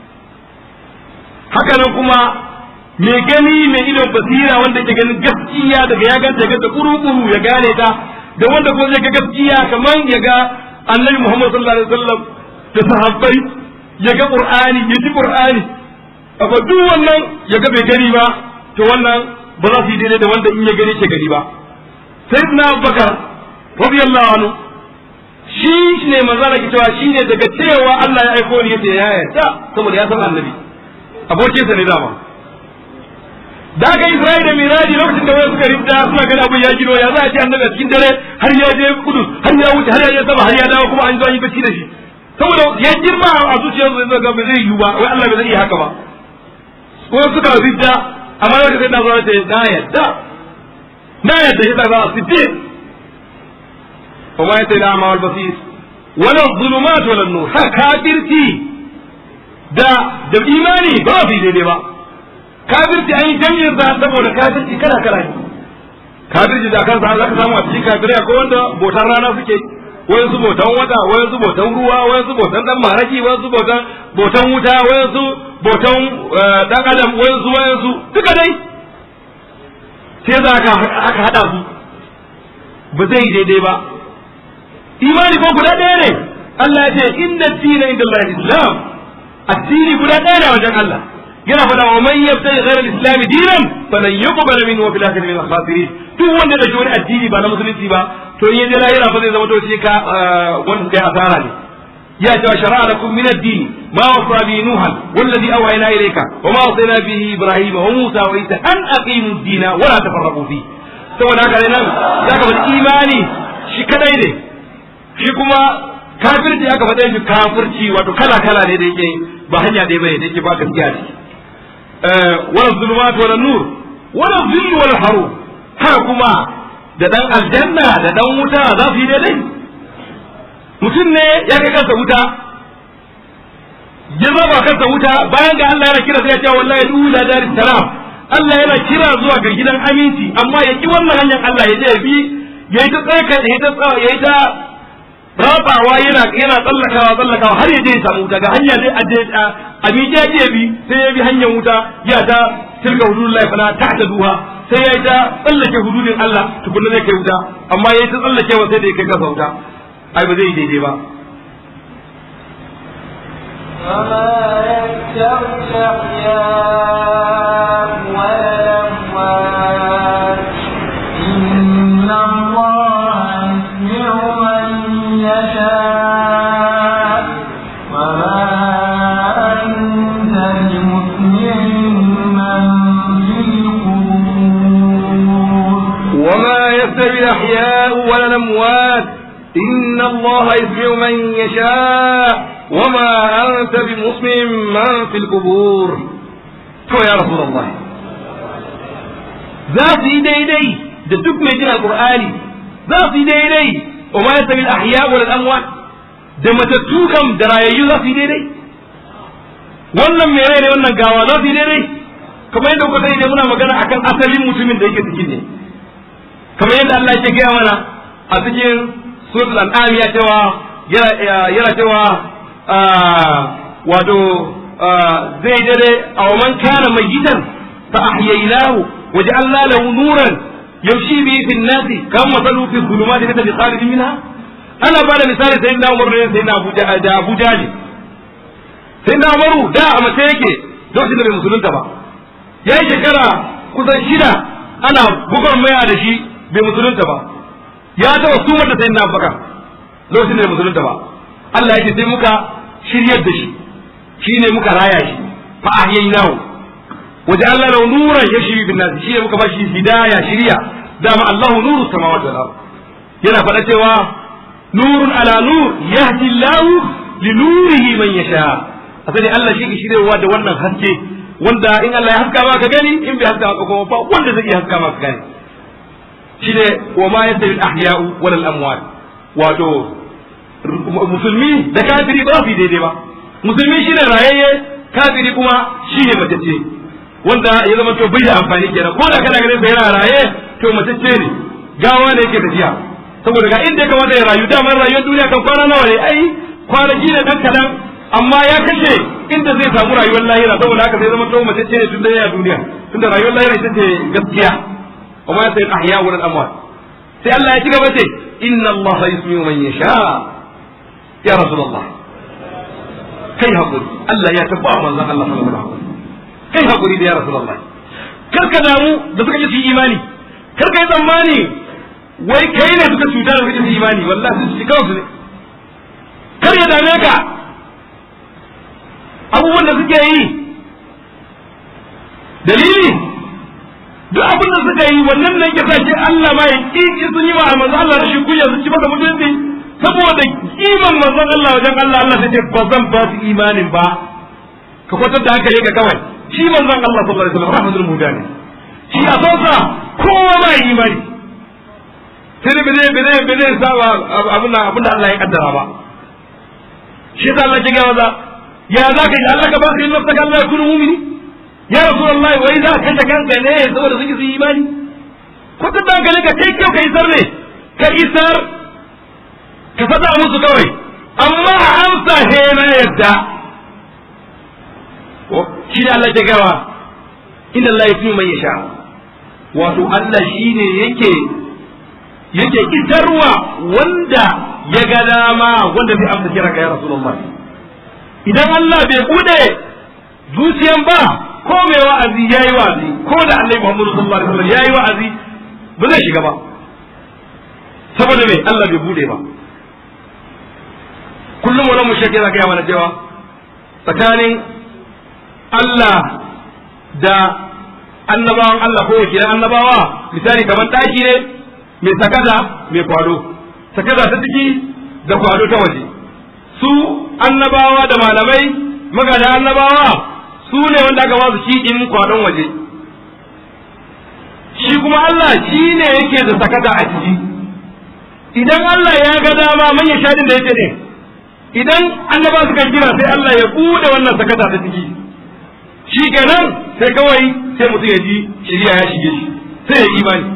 haka nan kuma mai gani mai idon basira wanda ke ganin gaskiya daga ya ganta ga kuru-kuru ya gane ta da wanda kuma zai ga gaskiya kamar ya ga annabi Muhammad sallallahu alaihi wasallam da sahabbai ya ga qur'ani ya ji qur'ani amma duk wannan ya ga bai gani ba to wannan ba za su yi daidai da wanda in ya gani ke gani ba sayyidina Abubakar radiyallahu anhu shi ne manzara ki cewa shi ne daga cewa Allah ya aiko ni yace ya yarda saboda ya san annabi abokinsa ne dama da aka Isra'i da Miraji lokacin da wani suka rinda suna gani abin ya gino ya za a ce annabi a cikin dare har ya je kudu har ya wuce har ya je sama har ya dawo kuma an zo an yi bacci da shi saboda ya girma a zuciyarsu yanzu ga ba zai yiwu ba wai Allah bai zai iya haka ba ko suka rinda amma lokacin da zuwa ce na yadda na yadda shi da za a siddiq وما يدري الأعمى والبصير ولا الظلمات ولا النور ها كافرتي da da imani ba su daidai ba kafirci an yi jami'ar da saboda kafirci kala kala ne kafirci da kansa za ka samu a cikin kafirai akwai wanda botan rana suke wayan su botan wata wayan su botan ruwa wayan su botan dan maraki wayan su botan botan wuta wayan su botan dan adam wayan su wayan su duka dai sai za ka aka hada su ba zai daidai ba imani ko guda ɗaya ne Allah ya ce inna dina inda Allah islam addini guda ɗaya ne wajen Allah yana faɗa wa man yabtaji ghayra al-islam dinan falan yuqbal minhu wa fil akhirati min al-khasirin duk wanda da wani addini ba na musulunci ba to in yaje lahira fa zai zama to shi ka wanda kai asara ne ya ce shara'a lakum min ad-din ma wasa bi nuhan wallazi awhayna ilayka wa ma wasayna bihi ibrahima wa musa wa isa an aqimu ad-dina wa la tafarraqu fi saboda haka ne nan zaka bar imani shi kadai ne shi kuma kafirci aka faɗa shi kafirci wato kala kala ne da yake ba hanya ɗaya bane da yake ba gaskiya ce wala zulumat wala nur wala zill wala haru haka kuma da dan aljanna da dan wuta za su yi daidai mutum ne ya kai kansa wuta ya zaba kansa wuta bayan ga Allah yana kira sai ya ce wallahi dula daris salam Allah yana kira zuwa ga gidan aminci amma ya ki wannan hanyar Allah ya je ya bi ya yi ta tsaka ya yi ta ya yi ta rabawa yana yana tsallakawa tsallakawa har ya je ya samu wuta ga hanya dai a a miƙe ya bi sai ya bi hanyar wuta ya ta tilka hududullahi fala ta'taduha sai ya ta tsallake hududin Allah tukunna zai kai wuta amma ya ta tsallakewa sai da ya kai kasa wuta ai ba zai daidai ba وما يستوي الأحياء ولا الأموات إن الله يسمع من يشاء وما أنت بمسمع من في القبور وما يستوي الأحياء ولا الأموات إن الله يسمع من يشاء وما أنت بمسمع من في القبور تو يا رسول الله za su yi daidai da duk mai jin alqur'ani za su yi daidai wa ma yastawi al-ahya wal amwat da matattu kam da rayayyu za su yi daidai wannan mai rai ne wannan gawa za su yi daidai kamar yadda kuka sani dai muna magana akan asalin mutumin da yake cikin ne kamar yadda Allah yake gaya mana a cikin suratul an'am ya cewa yana cewa wato zai dare a man kana mayitan fa ahyaynahu waja'alna lahu nuran yamshi bihi fi an-nas kam masalu fi dhulumati laysa bi kharij minha ana ba da misali sai na Umar ne sai na Abuja da Abuja ne sai na Umaru da a mace yake lokacin da bai musulunta ba yayi shekara kusan shida ana bugar maya da shi bai musulunta ba ya taɓa sumar da sayyidina Abubakar lokacin da bai musulunta ba Allah ya ce sai muka shiryar da shi shine muka raya shi fa ahyaynahu waje Allah lahu nuran yashri bin nas shine muka bashi hidaya shiriya dama Allahu nuru samawati wal ard yana faɗa cewa nurun ala nur yahdi Allah li nurihi man yasha asali Allah shi ke shiryawa da wannan haske wanda in Allah ya haska maka gani in bai haska maka kuma ba wanda zai iya haska maka gani shine wa ma yastawi al-ahya'u wal amwat wato musulmi da kafiri ba su daidai ba musulmi shine rayayye kafiri kuma shine matacce wanda ya zama to bai da amfani kenan ko da kana ganin sa yana raye to matacce ne gawa ne yake tafiya saboda ga inda ya kamata ya rayu dama rayuwar duniya kan kwana nawa ne ai kwanaki ne dan kadan amma ya kashe inda zai samu rayuwar lahira saboda haka sai zama to matacce ne tun da ya duniya tunda rayuwar lahira ita ce gaskiya وما يستوي الأحياء ولا الأموات سي الله يتيك بتي إن الله يسمع من يشاء يا رسول الله كي هقول الله يا تبع من الله الله صلى الله عليه وسلم كي هقول يا رسول الله karka damu da suka ji imani karka yi tsammani wai kai ne suka cuta da suka ji imani wallahi su ci kansu ne kar ya dame ka abubuwan da suke yi dalili duk abin da suka yi wannan nan ya sa shi Allah ma ya kiki sun yi wa manzo Allah da shi kunya su ci maka mutunci saboda kiman manzon Allah wajen Allah Allah sai ce ba zan ba su imanin ba ka kwatar da hankali ka kawai shi manzon Allah sallallahu alaihi wasallam rahmatul mudani shi a sonsa kowa ba yi imani sai ba zai ba zai ba zai saba abin da abin da Allah ya kaddara ba shi yasa Allah ya ga maza ya za ka yi Allah ka ba ka yi nafsaka Allah ya kunu mumini ya rasulullahi wai za ka ta kanka ne saboda sun yi imani ko ta danka ka kai kyau ka isar ne ka isar ka faɗa musu kawai amma amsa he na yadda shi ne Allah ya gawa inna Allah ya fi man yasha wato Allah shine yake yake isarwa wanda ya ga dama wanda zai amsa kira ka ya Rasulullah idan Allah bai bude zuciyan ba ko mai wa'azi yayi wa'azi ko da Annabi Muhammad sallallahu alaihi wasallam yayi wa'azi ba zai shiga ba saboda me Allah bai bude ba kullum wani mushrik yana gaya mana cewa tsakanin Allah da annabawan Allah ko wakilan annabawa misali kamar ɗaki ne mai sakada mai kwado sakada ta ciki da kwado ta waje su annabawa da malamai magada annabawa su ne wanda aka ba su shi in kwadon waje shi kuma Allah shi ne yake da sakata a ciki idan Allah ya ga dama manyan shadin da yake ne idan annaba suka kira sai Allah ya bude wannan sakata ta ciki shi kenan sai kawai sai mutum ya ji shirya ya shige shi sai ya imani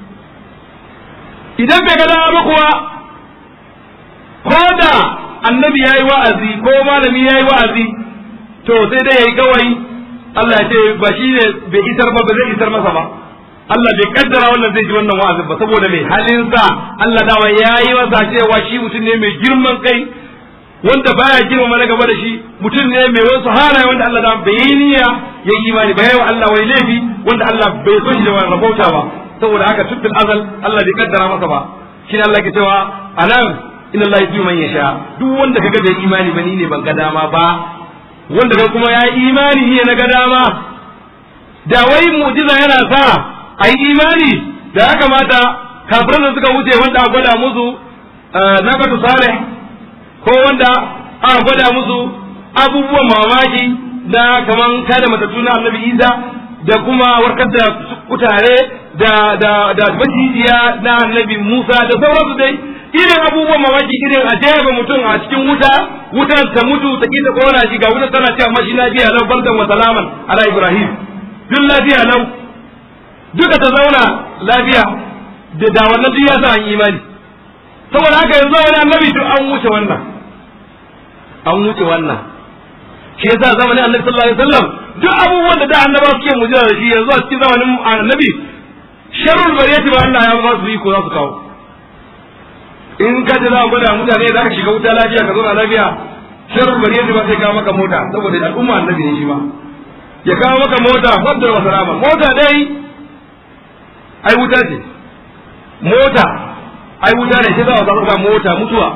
idan bai ga dama ba kuwa ko da annabi ya yi wa'azi ko malami ya yi wa'azi to sai dai ya yi kawai Allah ya ce ba shi ne bai isar ba ba zai isar masa ba Allah bai kaddara wannan zai ji wannan wa'azin ba saboda mai halinsa Allah dawa ya yi masa cewa shi mutum ne mai girman kai wanda baya girmama na gaba da shi mutum ne mai wasu halaye wanda Allah da bai yi niyya ya yi imani ba yawa Allah wai laifi wanda Allah bai so shi da wani rabauta ba saboda haka tuttun azal Allah bai kaddara masa ba shi ne Allah ke cewa anan inna Allah yuti man yasha duk wanda kaga bai imani ba ni ne ban ga dama ba wanda kai kuma ya yi imani ne na ga dama da wai mu'jiza yana sa a yi imani da ya kamata kafiran da suka wuce wanda a gwada musu nakatu salih ko wanda aka gwada musu abubuwan mamaki na kaman kada matattu na annabi isa da kuma warkar da kutare da da da macijiya na annabi musa da sauransu dai irin abubuwan mamaki irin a jefa mutum a cikin wuta wutan ta mutu ta kita kona shi ga wutan tana cewa mashi lafiya lau barkan wa salaman ala ibrahim duk lafiya lau duka ta zauna lafiya da da wannan duk ya sa an imani saboda haka yanzu wani annabi duk an wuce wannan an wuce wannan shi yasa zamanin annabi sallallahu alaihi wasallam duk abubuwan da da annaba suke mujiza da shi yanzu a cikin zamanin annabi sharrul bariyati ba Allah ya ba su yi ko za su kawo in ka ji za a gwada mutane za ka shiga wuta lafiya ka zauna lafiya sharrul bariyati ba sai kawo maka mota saboda al'umma annabi ne shi ma ya kawo maka mota fadda wa salama mota dai ai wuta ce mota ai wuta ne sai za a samu mota mutuwa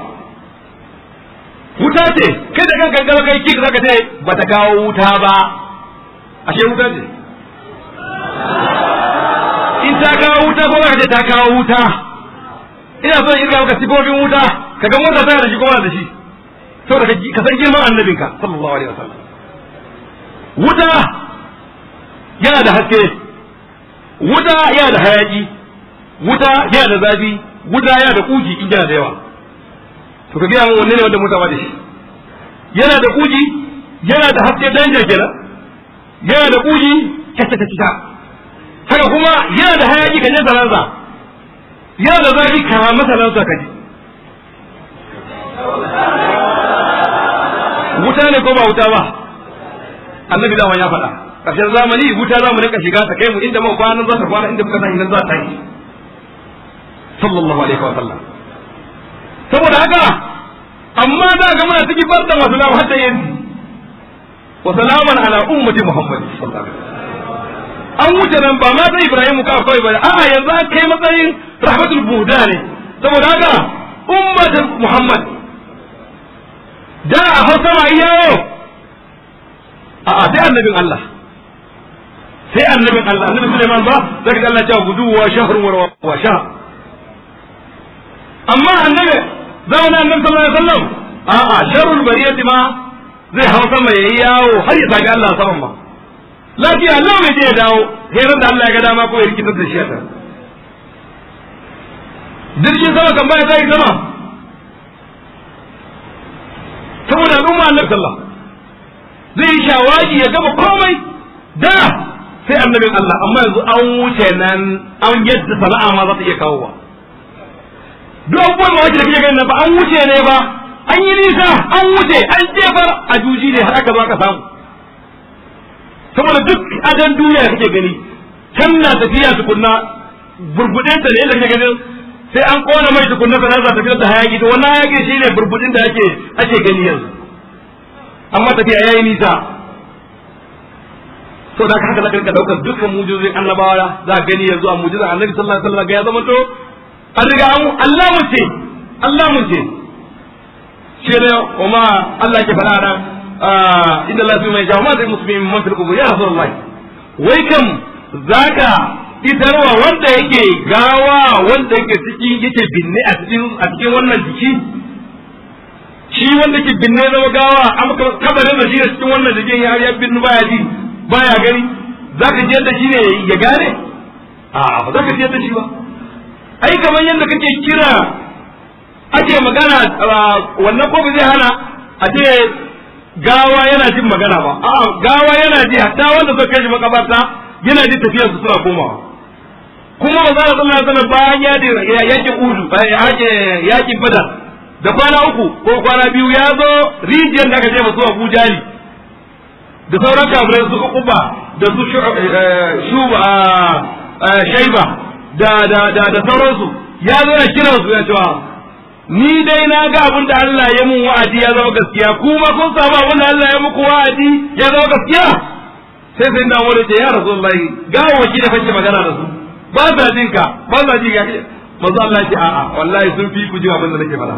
wuta ce kai da kanka gaba kai kik zaka ce bata kawo wuta ba ashe wuta ce in ta kawo wuta ko zaka ce ta kawo wuta ina son in ga maka sifofin wuta ka ga mota tana da shi kuma da shi saboda ka san girman annabinka sallallahu alaihi wasallam wuta yana da haske wuta yana da hayaki wuta yana da zafi wuta yana da kuji in yana da yawa to ka gaya min wanne ne wanda mota ba da shi yana da kuji yana da haske danja kenan yana da kuji kata ta kita haka kuma yana da hayaki kan yin salansa yana da zafi kama masa lansa kaji wuta ne ko ba wuta ba annabi dama ya faɗa ƙarshen zamani wuta za mu rika shiga ta kai mu inda muka kwana za ta kwana inda muka san idan za ta yi sallallahu alaihi wa sallam saboda haka amma za ga muna cikin barda masu lamu hatta yanzu wa salaman ala ummati muhammad sallallahu alaihi an wuce nan ba ma sai ibrahim ka kawai ba a'a yanzu an kai matsayin rahmatul buda ne saboda haka ummati muhammad da a hausa ma yawo a'a sai annabin Allah sai annabin Allah annabi Sulaiman ba zaka ga Allah ya ce gudu wa shahrun wa shahr amma annabi zamanin annabi sallallahu alaihi wasallam a'a sharrul bariyati ma zai hau sama yayi yawo har ya saki Allah saman ma lafiya Allah mai je ya dawo sai da Allah ya ga dama ko ya rikitar da shi a jirgin sama kan baya zai sama saboda al'umma annabi sallah zai yi shawagi ya gama komai da sai annabin Allah amma yanzu an wuce nan an yadda sana'a ma za ta iya kawowa duk abubuwan mawaki da kake ganin ba an wuce ne ba an yi nisa an wuce an jefar a juji ne har aka zo aka samu saboda duk adan duniya kake gani can na tafiya tukunna burbudin ta ne inda kake ganin sai an kona mai tukunna sanar da tafiyar da hayaki to wannan hayaki shine burbudin da ake ake gani yanzu amma tafiya yayi nisa to da haka zaka rika daukar dukkan mujizin annabawa za ka gani yanzu a mujizan annabi sallallahu alaihi wasallam ya zama to an riga an Allah mun ce Allah mun ce shi ne kuma Allah ke faɗa nan inda Allah mai jawo ma zai musulmi man fil kubur ya rasulullahi wai kam zaka fitarwa wanda yake gawa wanda yake cikin yake binne a cikin a cikin wannan jiki shi wanda ke binne zama gawa amma kabarin da shi da cikin wannan jikin ya ya binnu baya ji baya gani zaka ji yadda shi ne ya gane a ba zaka ji yadda shi ba ai kamar yadda kake kira ake magana wannan ko zai hana a ce gawa yana jin magana ba a'a gawa yana ji hatta wanda suka kai shi makabarta yana ji tafiyar su suna komawa kuma ba za a sallah sallah bayan ya yakin udu yakin badar da kwana uku ko kwana biyu ya zo rijiyar da aka ce masu abu jali da sauran kafirai su kuba da su shuba shaiba da da da da sauransu ya zo na kiran su ya cewa ni dai na ga abin da Allah ya mun wa'adi ya zama gaskiya kuma kun samu abin da Allah ya muku wa'adi ya zama gaskiya sai sai da wani ce ya rasulullahi ga waki da fashe magana da su ba sa jin ka ba sa jin ka manzo Allah ce a'a wallahi sun fi ku ji abin da nake faɗa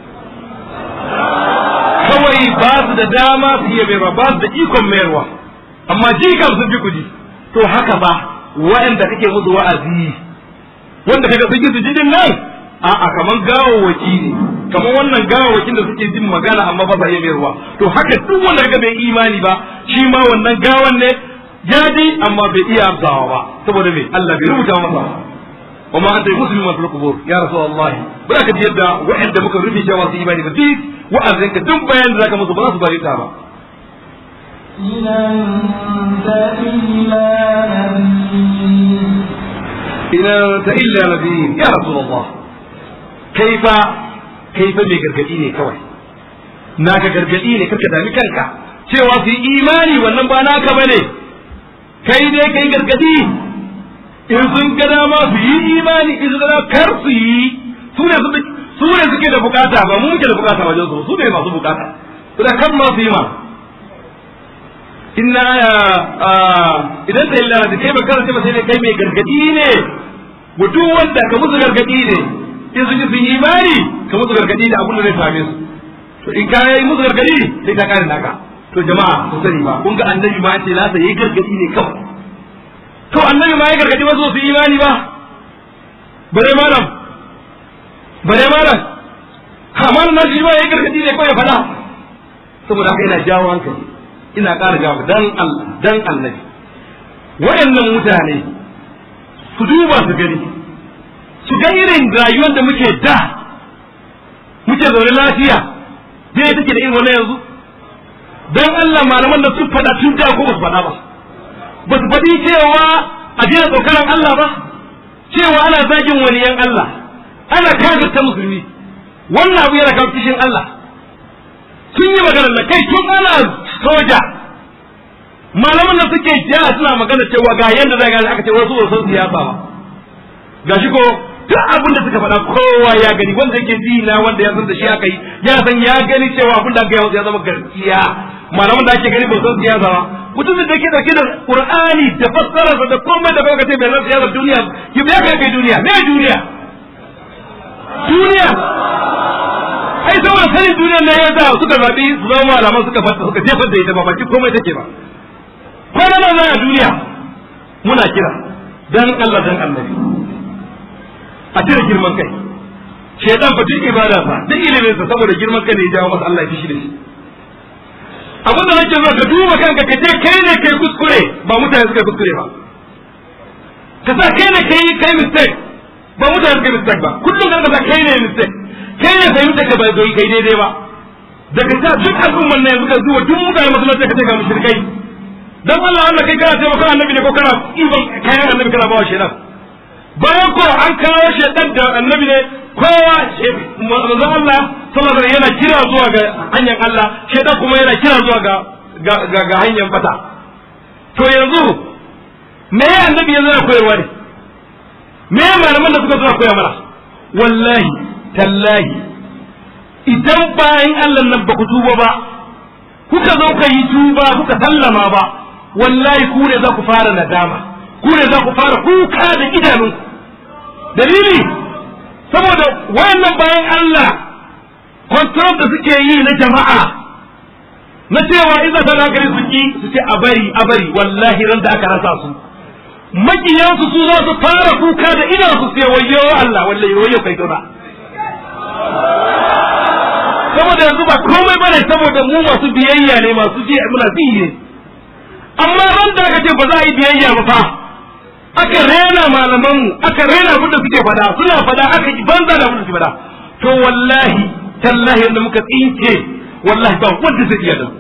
kawai ba su da dama su iya mayarwa ba su da ikon mayarwa amma ji kam sun fi ku ji to haka ba wa'anda kake musu wa'azi wanda kaga sun su jidin nan a'a kaman gawawaki ne kaman wannan gawawakin da suke jin magana amma ba sa iya mayarwa to haka duk wanda kaga bai imani ba shi ma wannan gawan ne ya ji amma bai iya amsawa ba saboda me Allah bai rubuta masa wa ma anta muslimun fil qubur ya rasulullah ba ka ji yadda wa'anda muka rufe cewa su imani ba duk wa'azin ka duk bayan da zaka musu ba za su bari ta ba إن أنت إلا نذير إن أنت إلا نذير يا رسول الله كيف كيف mai gargadi ne kawai naka gargadi ne karka dami kanka cewa su yi imani wannan ba naka bane kai ne kai gargadi in sun ga dama su yi imani in sun ga dama kar su yi su ne su ne suke da bukata ba mu muke da bukata wajen su su ne masu bukata su da kan ma su yi ma inna idan da illa da kai ba karanta ba sai ne kai mai gargadi ne mutum wanda ka musu gargadi ne in sun ji sun yi imani ka musu gargadi da abin da zai same su to in ka yi musu gargadi sai ka kare naka to jama'a ku sani ba kun ga annabi ma ce nasa yayi gargadi ne kawai to annabi ma ya gargadi wasu su yi imani ba bare malam bare malam amma na shi ma yayi gargadi ne kawai fada saboda haka ina jawo hankali ina ƙara jawo dan Allah dan annabi wayannan mutane su duba su gani su ga irin rayuwar da muke da muke zaune lafiya dai take da irin wannan yanzu dan Allah malaman da su faɗa tun da ko ba su faɗa ba ba su faɗi cewa a daina tsokaran Allah ba cewa ana zagin waliyan Allah ana kafirta musulmi wannan abu yana kawo kishin Allah sun yi magana da kai tun ana soja malaman da suke ja suna magana cewa ga yadda zai gani aka ce wasu wasu siyasa ba gashi ko duk abin da suka faɗa kowa ya gani wanda yake ji na wanda ya san da shi aka yi ya san ya gani cewa abin da aka yi ya zama gaskiya malaman da ake gani ba san siyasa ba mutum da ke dauke da qur'ani da fassararsa da komai da kawai kace bai san siyasar duniya ki bai kai kai duniya me duniya duniya ai saboda sanin duniyar ne ya sa suka zaɓi su zama malaman suka fata suka jefar da ita ba baki komai take ba kwana nan a duniya muna kira dan Allah dan annabi a cire girman kai shaitan fa duk ibada sa duk ilimin sa saboda girman kai ne ya jawo masa Allah ya fishi da shi abinda nake so ka duba kanka ka ce kai ne kai kuskure ba mutane suka kuskure ba ka sa kai ne kai kai mistake ba mutane suka mistake ba kullum kan kasa kai ne mistake kai ne fahimta ka ba zai kai daidai ba daga ta duk al'umman nan yanzu ka zuwa duk mutane masallaci ka ce ga mushrikai dan Allah Allah kai kana taimakon annabi ne ko kana ibon kayan annabi kana bawa shedan bayan ko an kawo shedan da annabi ne kowa manzon Allah sallallahu alaihi yana kira zuwa ga hanyar Allah shedan kuma yana kira zuwa ga ga ga hanyar bata to yanzu me annabi yanzu yana koyarwa ne me malaman da suka zo koya mana wallahi tallahi idan bayan Allah nan ba ku tuba ba kuka zo ka yi tuba kuka sallama ba wallahi ku ne za ku fara nadama ku ne za ku fara kuka da idanunku dalili saboda wayannan bayan Allah control da suke yi na jama'a na cewa idan ta gari su ki su ce a bari a bari wallahi ran da aka rasa su makiyansu su za su fara kuka da idan su sai wayo Allah wallahi wayo kai tona saboda yanzu ba komai bane saboda mu masu biyayya ne masu ji muna bi ne amma ran da aka ce ba za a yi biyayya ba fa aka rena malaman mu aka rena abin da suke fada suna fada aka yi banza da abin da suke fada to wallahi tallahi yadda muka tsinke wallahi ba wanda zai iya da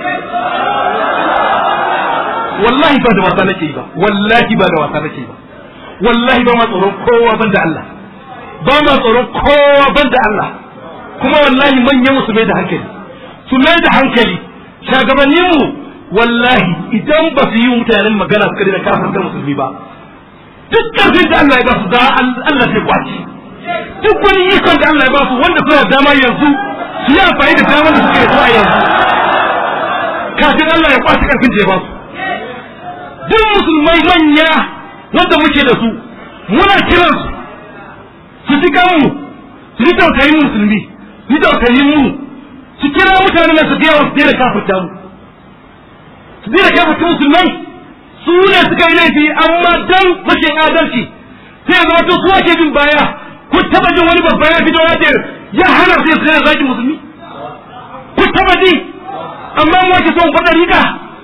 wallahi ba da wasa nake ba wallahi ba da wasa nake ba wallahi ba ma tsoron kowa ban da Allah ba ma tsoron kowa ban da Allah kuma wallahi manyan su mai da hankali su mai da hankali shagabannin mu wallahi idan ba su yi mutanen magana suka da kafin da musulmi ba duk karfin da Allah ya ba su da Allah sai kwaci duk wani ikon da Allah ya ba su wanda suna dama yanzu su yi amfani da damar da suke so a yanzu kafin Allah ya kwaci karfin da ya ba su duk musulmai manya wanda muke da su muna kiransu su ji mu su ji tausayin musulmi su ji tausayin mu su kira mutane na su gaya su daina kafirta mu su daina kafirta musulmai su ne suka yi laifi amma dan rashin adalci sai zama to su ake bin baya ku taba jin wani babba ya fito ya ce ya hana sai su daina zaki musulmi ku taba ji amma mu ake son faɗa rika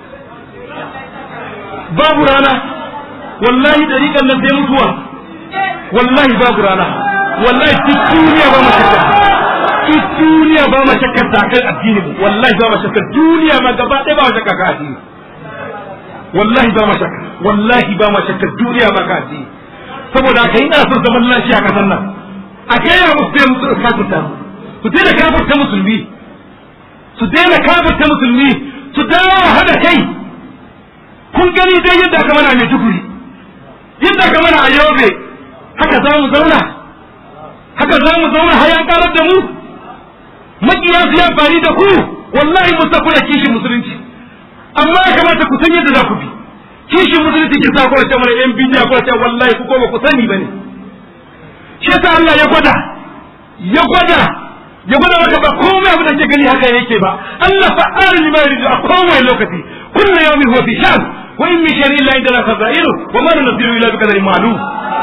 babu rana wallahi dariƙan nan sai mutuwa wallahi babu rana wallahi duk duniya ba mashakka duk duniya ba mashakka ta kai addini wallahi ba mashakka duniya ma gaba ɗaya ba mashakka ka addini wallahi ba mashakka wallahi ba mashakka duniya ma ka addini saboda haka ina son zaman lafiya a kasan nan a gaya musu sai musu kafirta su daina kafirta musulmi su daina kafirta musulmi su dawo hada kai kun gani dai yadda aka mana mai tukuri yadda aka mana a yobe haka za mu zauna haka za mu zauna har yan karar da mu makiya su yi amfani da ku wallahi mu kuna kishin musulunci amma ya kamata ku san yadda za ku bi kishin musulunci ke sa kwace mana yan bidiya kwace wallahi ku koma ku sani bane shi yasa Allah ya gwada ya gwada ya gwada maka ba komai abin da ke gani haka yake ba Allah fa'ala lima yuridu a kowane lokaci kullu yawmin huwa fi sha'n wa in min shay'in illa indana khaza'inu wa ma nunzilu illa bi qadarin ma'lum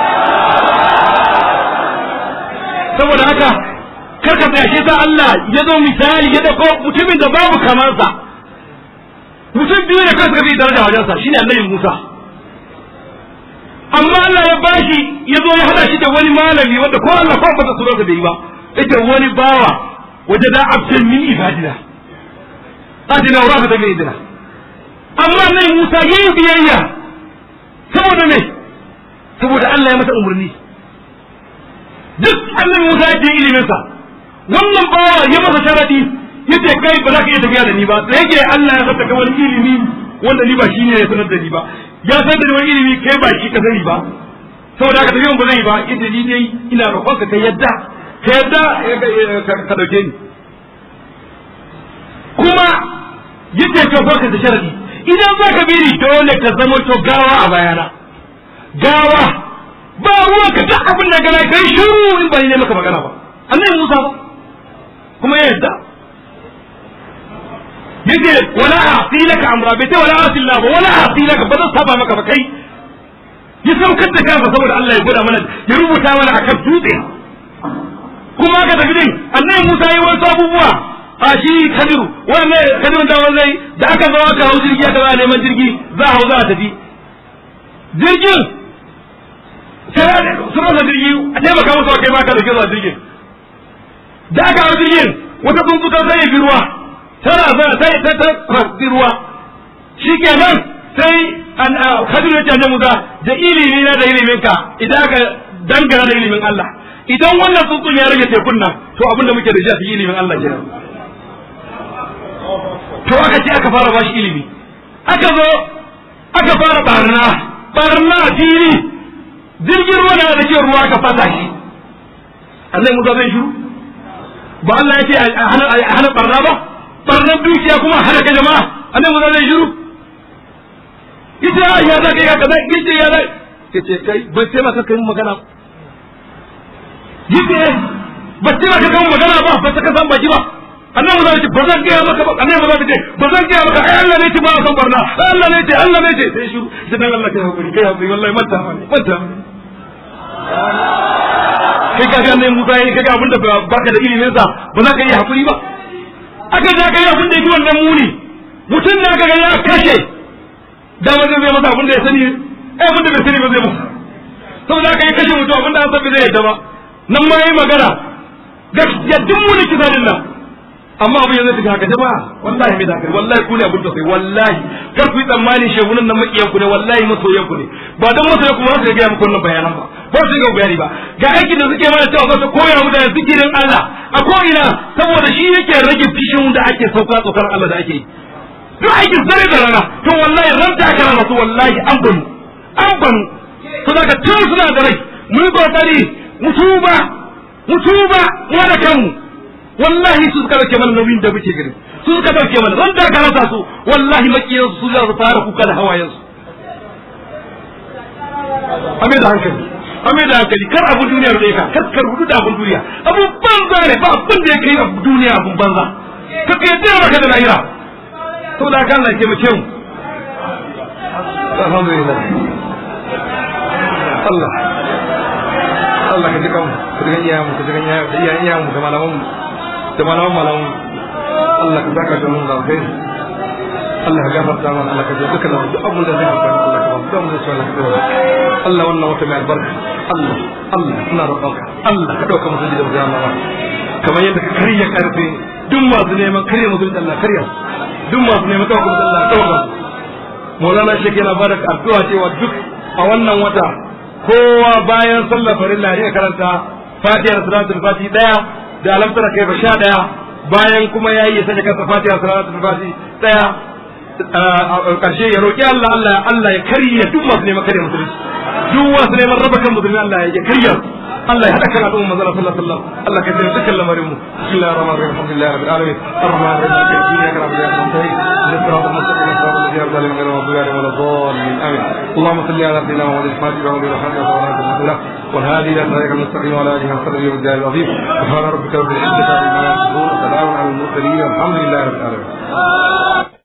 saboda haka karka tsaya shi sa Allah ya zo misali ya dauko mutumin da babu kamansa mutum biyu ne kansa bi daraja wajensa shine annabi Musa amma Allah ya bashi ya zo ya hada shi da wani malami wanda ko Allah ko ba ta sura da bai ba ita wani bawa wajada abdan min ibadina adina wa da min idina amma annabi Musa yayi biyayya saboda me saboda Allah ya masa umarni duk annabi Musa ya je ilimin sa wannan bawa ya masa sharadi yace kai ba za ka iya tafiya da ni ba da yake Allah ya saka wani ilimi wanda ni ba shi ne ya sanar da ni ba ya san da wani ilimi kai ba shi ka sani ba saboda haka tafiyan ba zai ba inda ni dai ina roƙon ka kai yadda ka yadda ka dauke ni kuma yace to fa ka da sharadi idan za ka bi ni dole ka zama to gawa a bayana gawa ba ruwa ka duk abin da gana kai shiru in ba ni ne maka magana ba annabi Musa ba kuma ya yadda yace wala a'ti laka amra bai wala a'ti laka wala a'ti laka ba zan saba maka ba kai ya saukar da kansa saboda Allah ya gwada mana ya rubuta mana akan dutse kuma ka tafi din annabi Musa yi wasu abubuwa a shi Kadiru wannan Kadiru da zai da aka zo aka hau jirgi aka za neman jirgi za a hau za a tafi jirgin sai su rasa jirgi a taimaka musu a kai maka da ke zuwa jirgin da aka hau jirgin wata tsuntsu ta sai bi ruwa tana zana sai ta ta rasi ruwa shi kenan sai an hadu ya canje musa da ilimi na da ilimin ka idan aka dangana da ilimin Allah idan wannan tsuntsun ya rage tekun nan to abin da muke da shi a cikin ilimin Allah kenan to aka ce aka fara bashi ilimi aka zo aka fara barna barna a fili jirgin ruwa na da ke ruwa aka fata shi Allah musa zai shiru ba Allah ya ce a hana barna ba barnar dukiya kuma a hana ka jama'a Allah musa zai shiru ita ya za ka yi haka zai yace ya zai yace kai bai sai maka kai magana yace ba sai maka kai magana ba ba ta ka san baki ba annabi zai ce ba zan gaya maka ba annabi zai ce ba zan gaya maka ai Allah ne ce ba san barna ai Allah ne ce Allah ne ce sai shiru sai dan Allah kai hakuri kai hakuri wallahi manta manta kai ka ga nan Musa yayi kaga abinda baka da ilimin sa ba za ka yi hakuri ba aka za ka yi abin da yake wannan muni mutum da aka ga ya kashe da wanda zai masa abin da ya sani eh abin da bai sani ba zai masa saboda aka yi kashe mutum abin da an san zai yadda ba nan ma yi magana gaskiya duk muni kisa din nan amma abin yanzu tafi haka jama'a wallahi mai dakari wallahi ku ne abin da sai wallahi kar ku yi tsammani shegunan nan makiyan ku ne wallahi masoyan ku ne ba dan masoyan ku ba su ga muku wannan bayanan ba ba su ga bayani ba ga aikin da suke mana cewa su koya mu da zikirin Allah a ko ina saboda shi yake rage fishin da ake sauka tsokar Allah da ake yi duk aikin zare da rana to wallahi ran ta kana rasu wallahi an banu an banu to daga tun suna da rai mu yi kokari mu tuba mu tuba mu da kanmu wallahi su suka dauke mana nauyin da muke gani su suka dauke mana ran da ka rasa su wallahi makiyan su za su fara kuka da hawayen su ame da hankali ame da hankali kar abu duniya da ka kar kar hudu da abun duniya abu banza ne ba abin da yake abu duniya abun banza ka kai da maka da lahira to da kan Allah ke mu ce mu alhamdulillah Allah Allah ka ji kanmu ka ji iyayen mu ka ji iyayen iyayen mu da malaman mu da malaman malaman Allah ka zaka da mun da kai Allah ka gafarta mana Allah ka ji duka duk abun da zai faru Allah ka ba mu da su Allah ka Allah wannan wata mai albarka Allah Allah ina roƙonka Allah ka dauka musu da jama'a kamar yadda ka karya karfe duk masu neman karya musu da Allah karya duk masu neman dauka musu Allah dauka Maulana Sheikh yana bada addu'a cewa duk a wannan wata kowa bayan sallar farilla ne karanta Fatihar Salatul Fati daya da alamtar kai ba sha daya bayan kuma yayi ya sanya kansa Fatihar Salatul Fati daya karshe ya roki Allah Allah Allah ya karya duk masu neman karya musulunci duk masu neman raba kan musulmi Allah ya karya Allah ya hada kan al'umma manzon sallallahu alaihi wasallam Allah ka tsare dukkan lamarin mu bismillahir rahmanir rahim alhamdulillahi rabbil alamin arrahmanir rahim maliki yawmiddin iyyaka na'budu wa iyyaka nasta'in ihdinas siratal mustaqim siratal ladzina an'amta alaihim ghayril maghdubi alaihim waladdallin amin اللهم صل على سيدنا محمد الفاتح وعلى اله وصحبه وسلم والهادي الى صراطك المستقيم وعلى اله وصحبه وسلم العظيم سبحان ربك رب العزه عما يصفون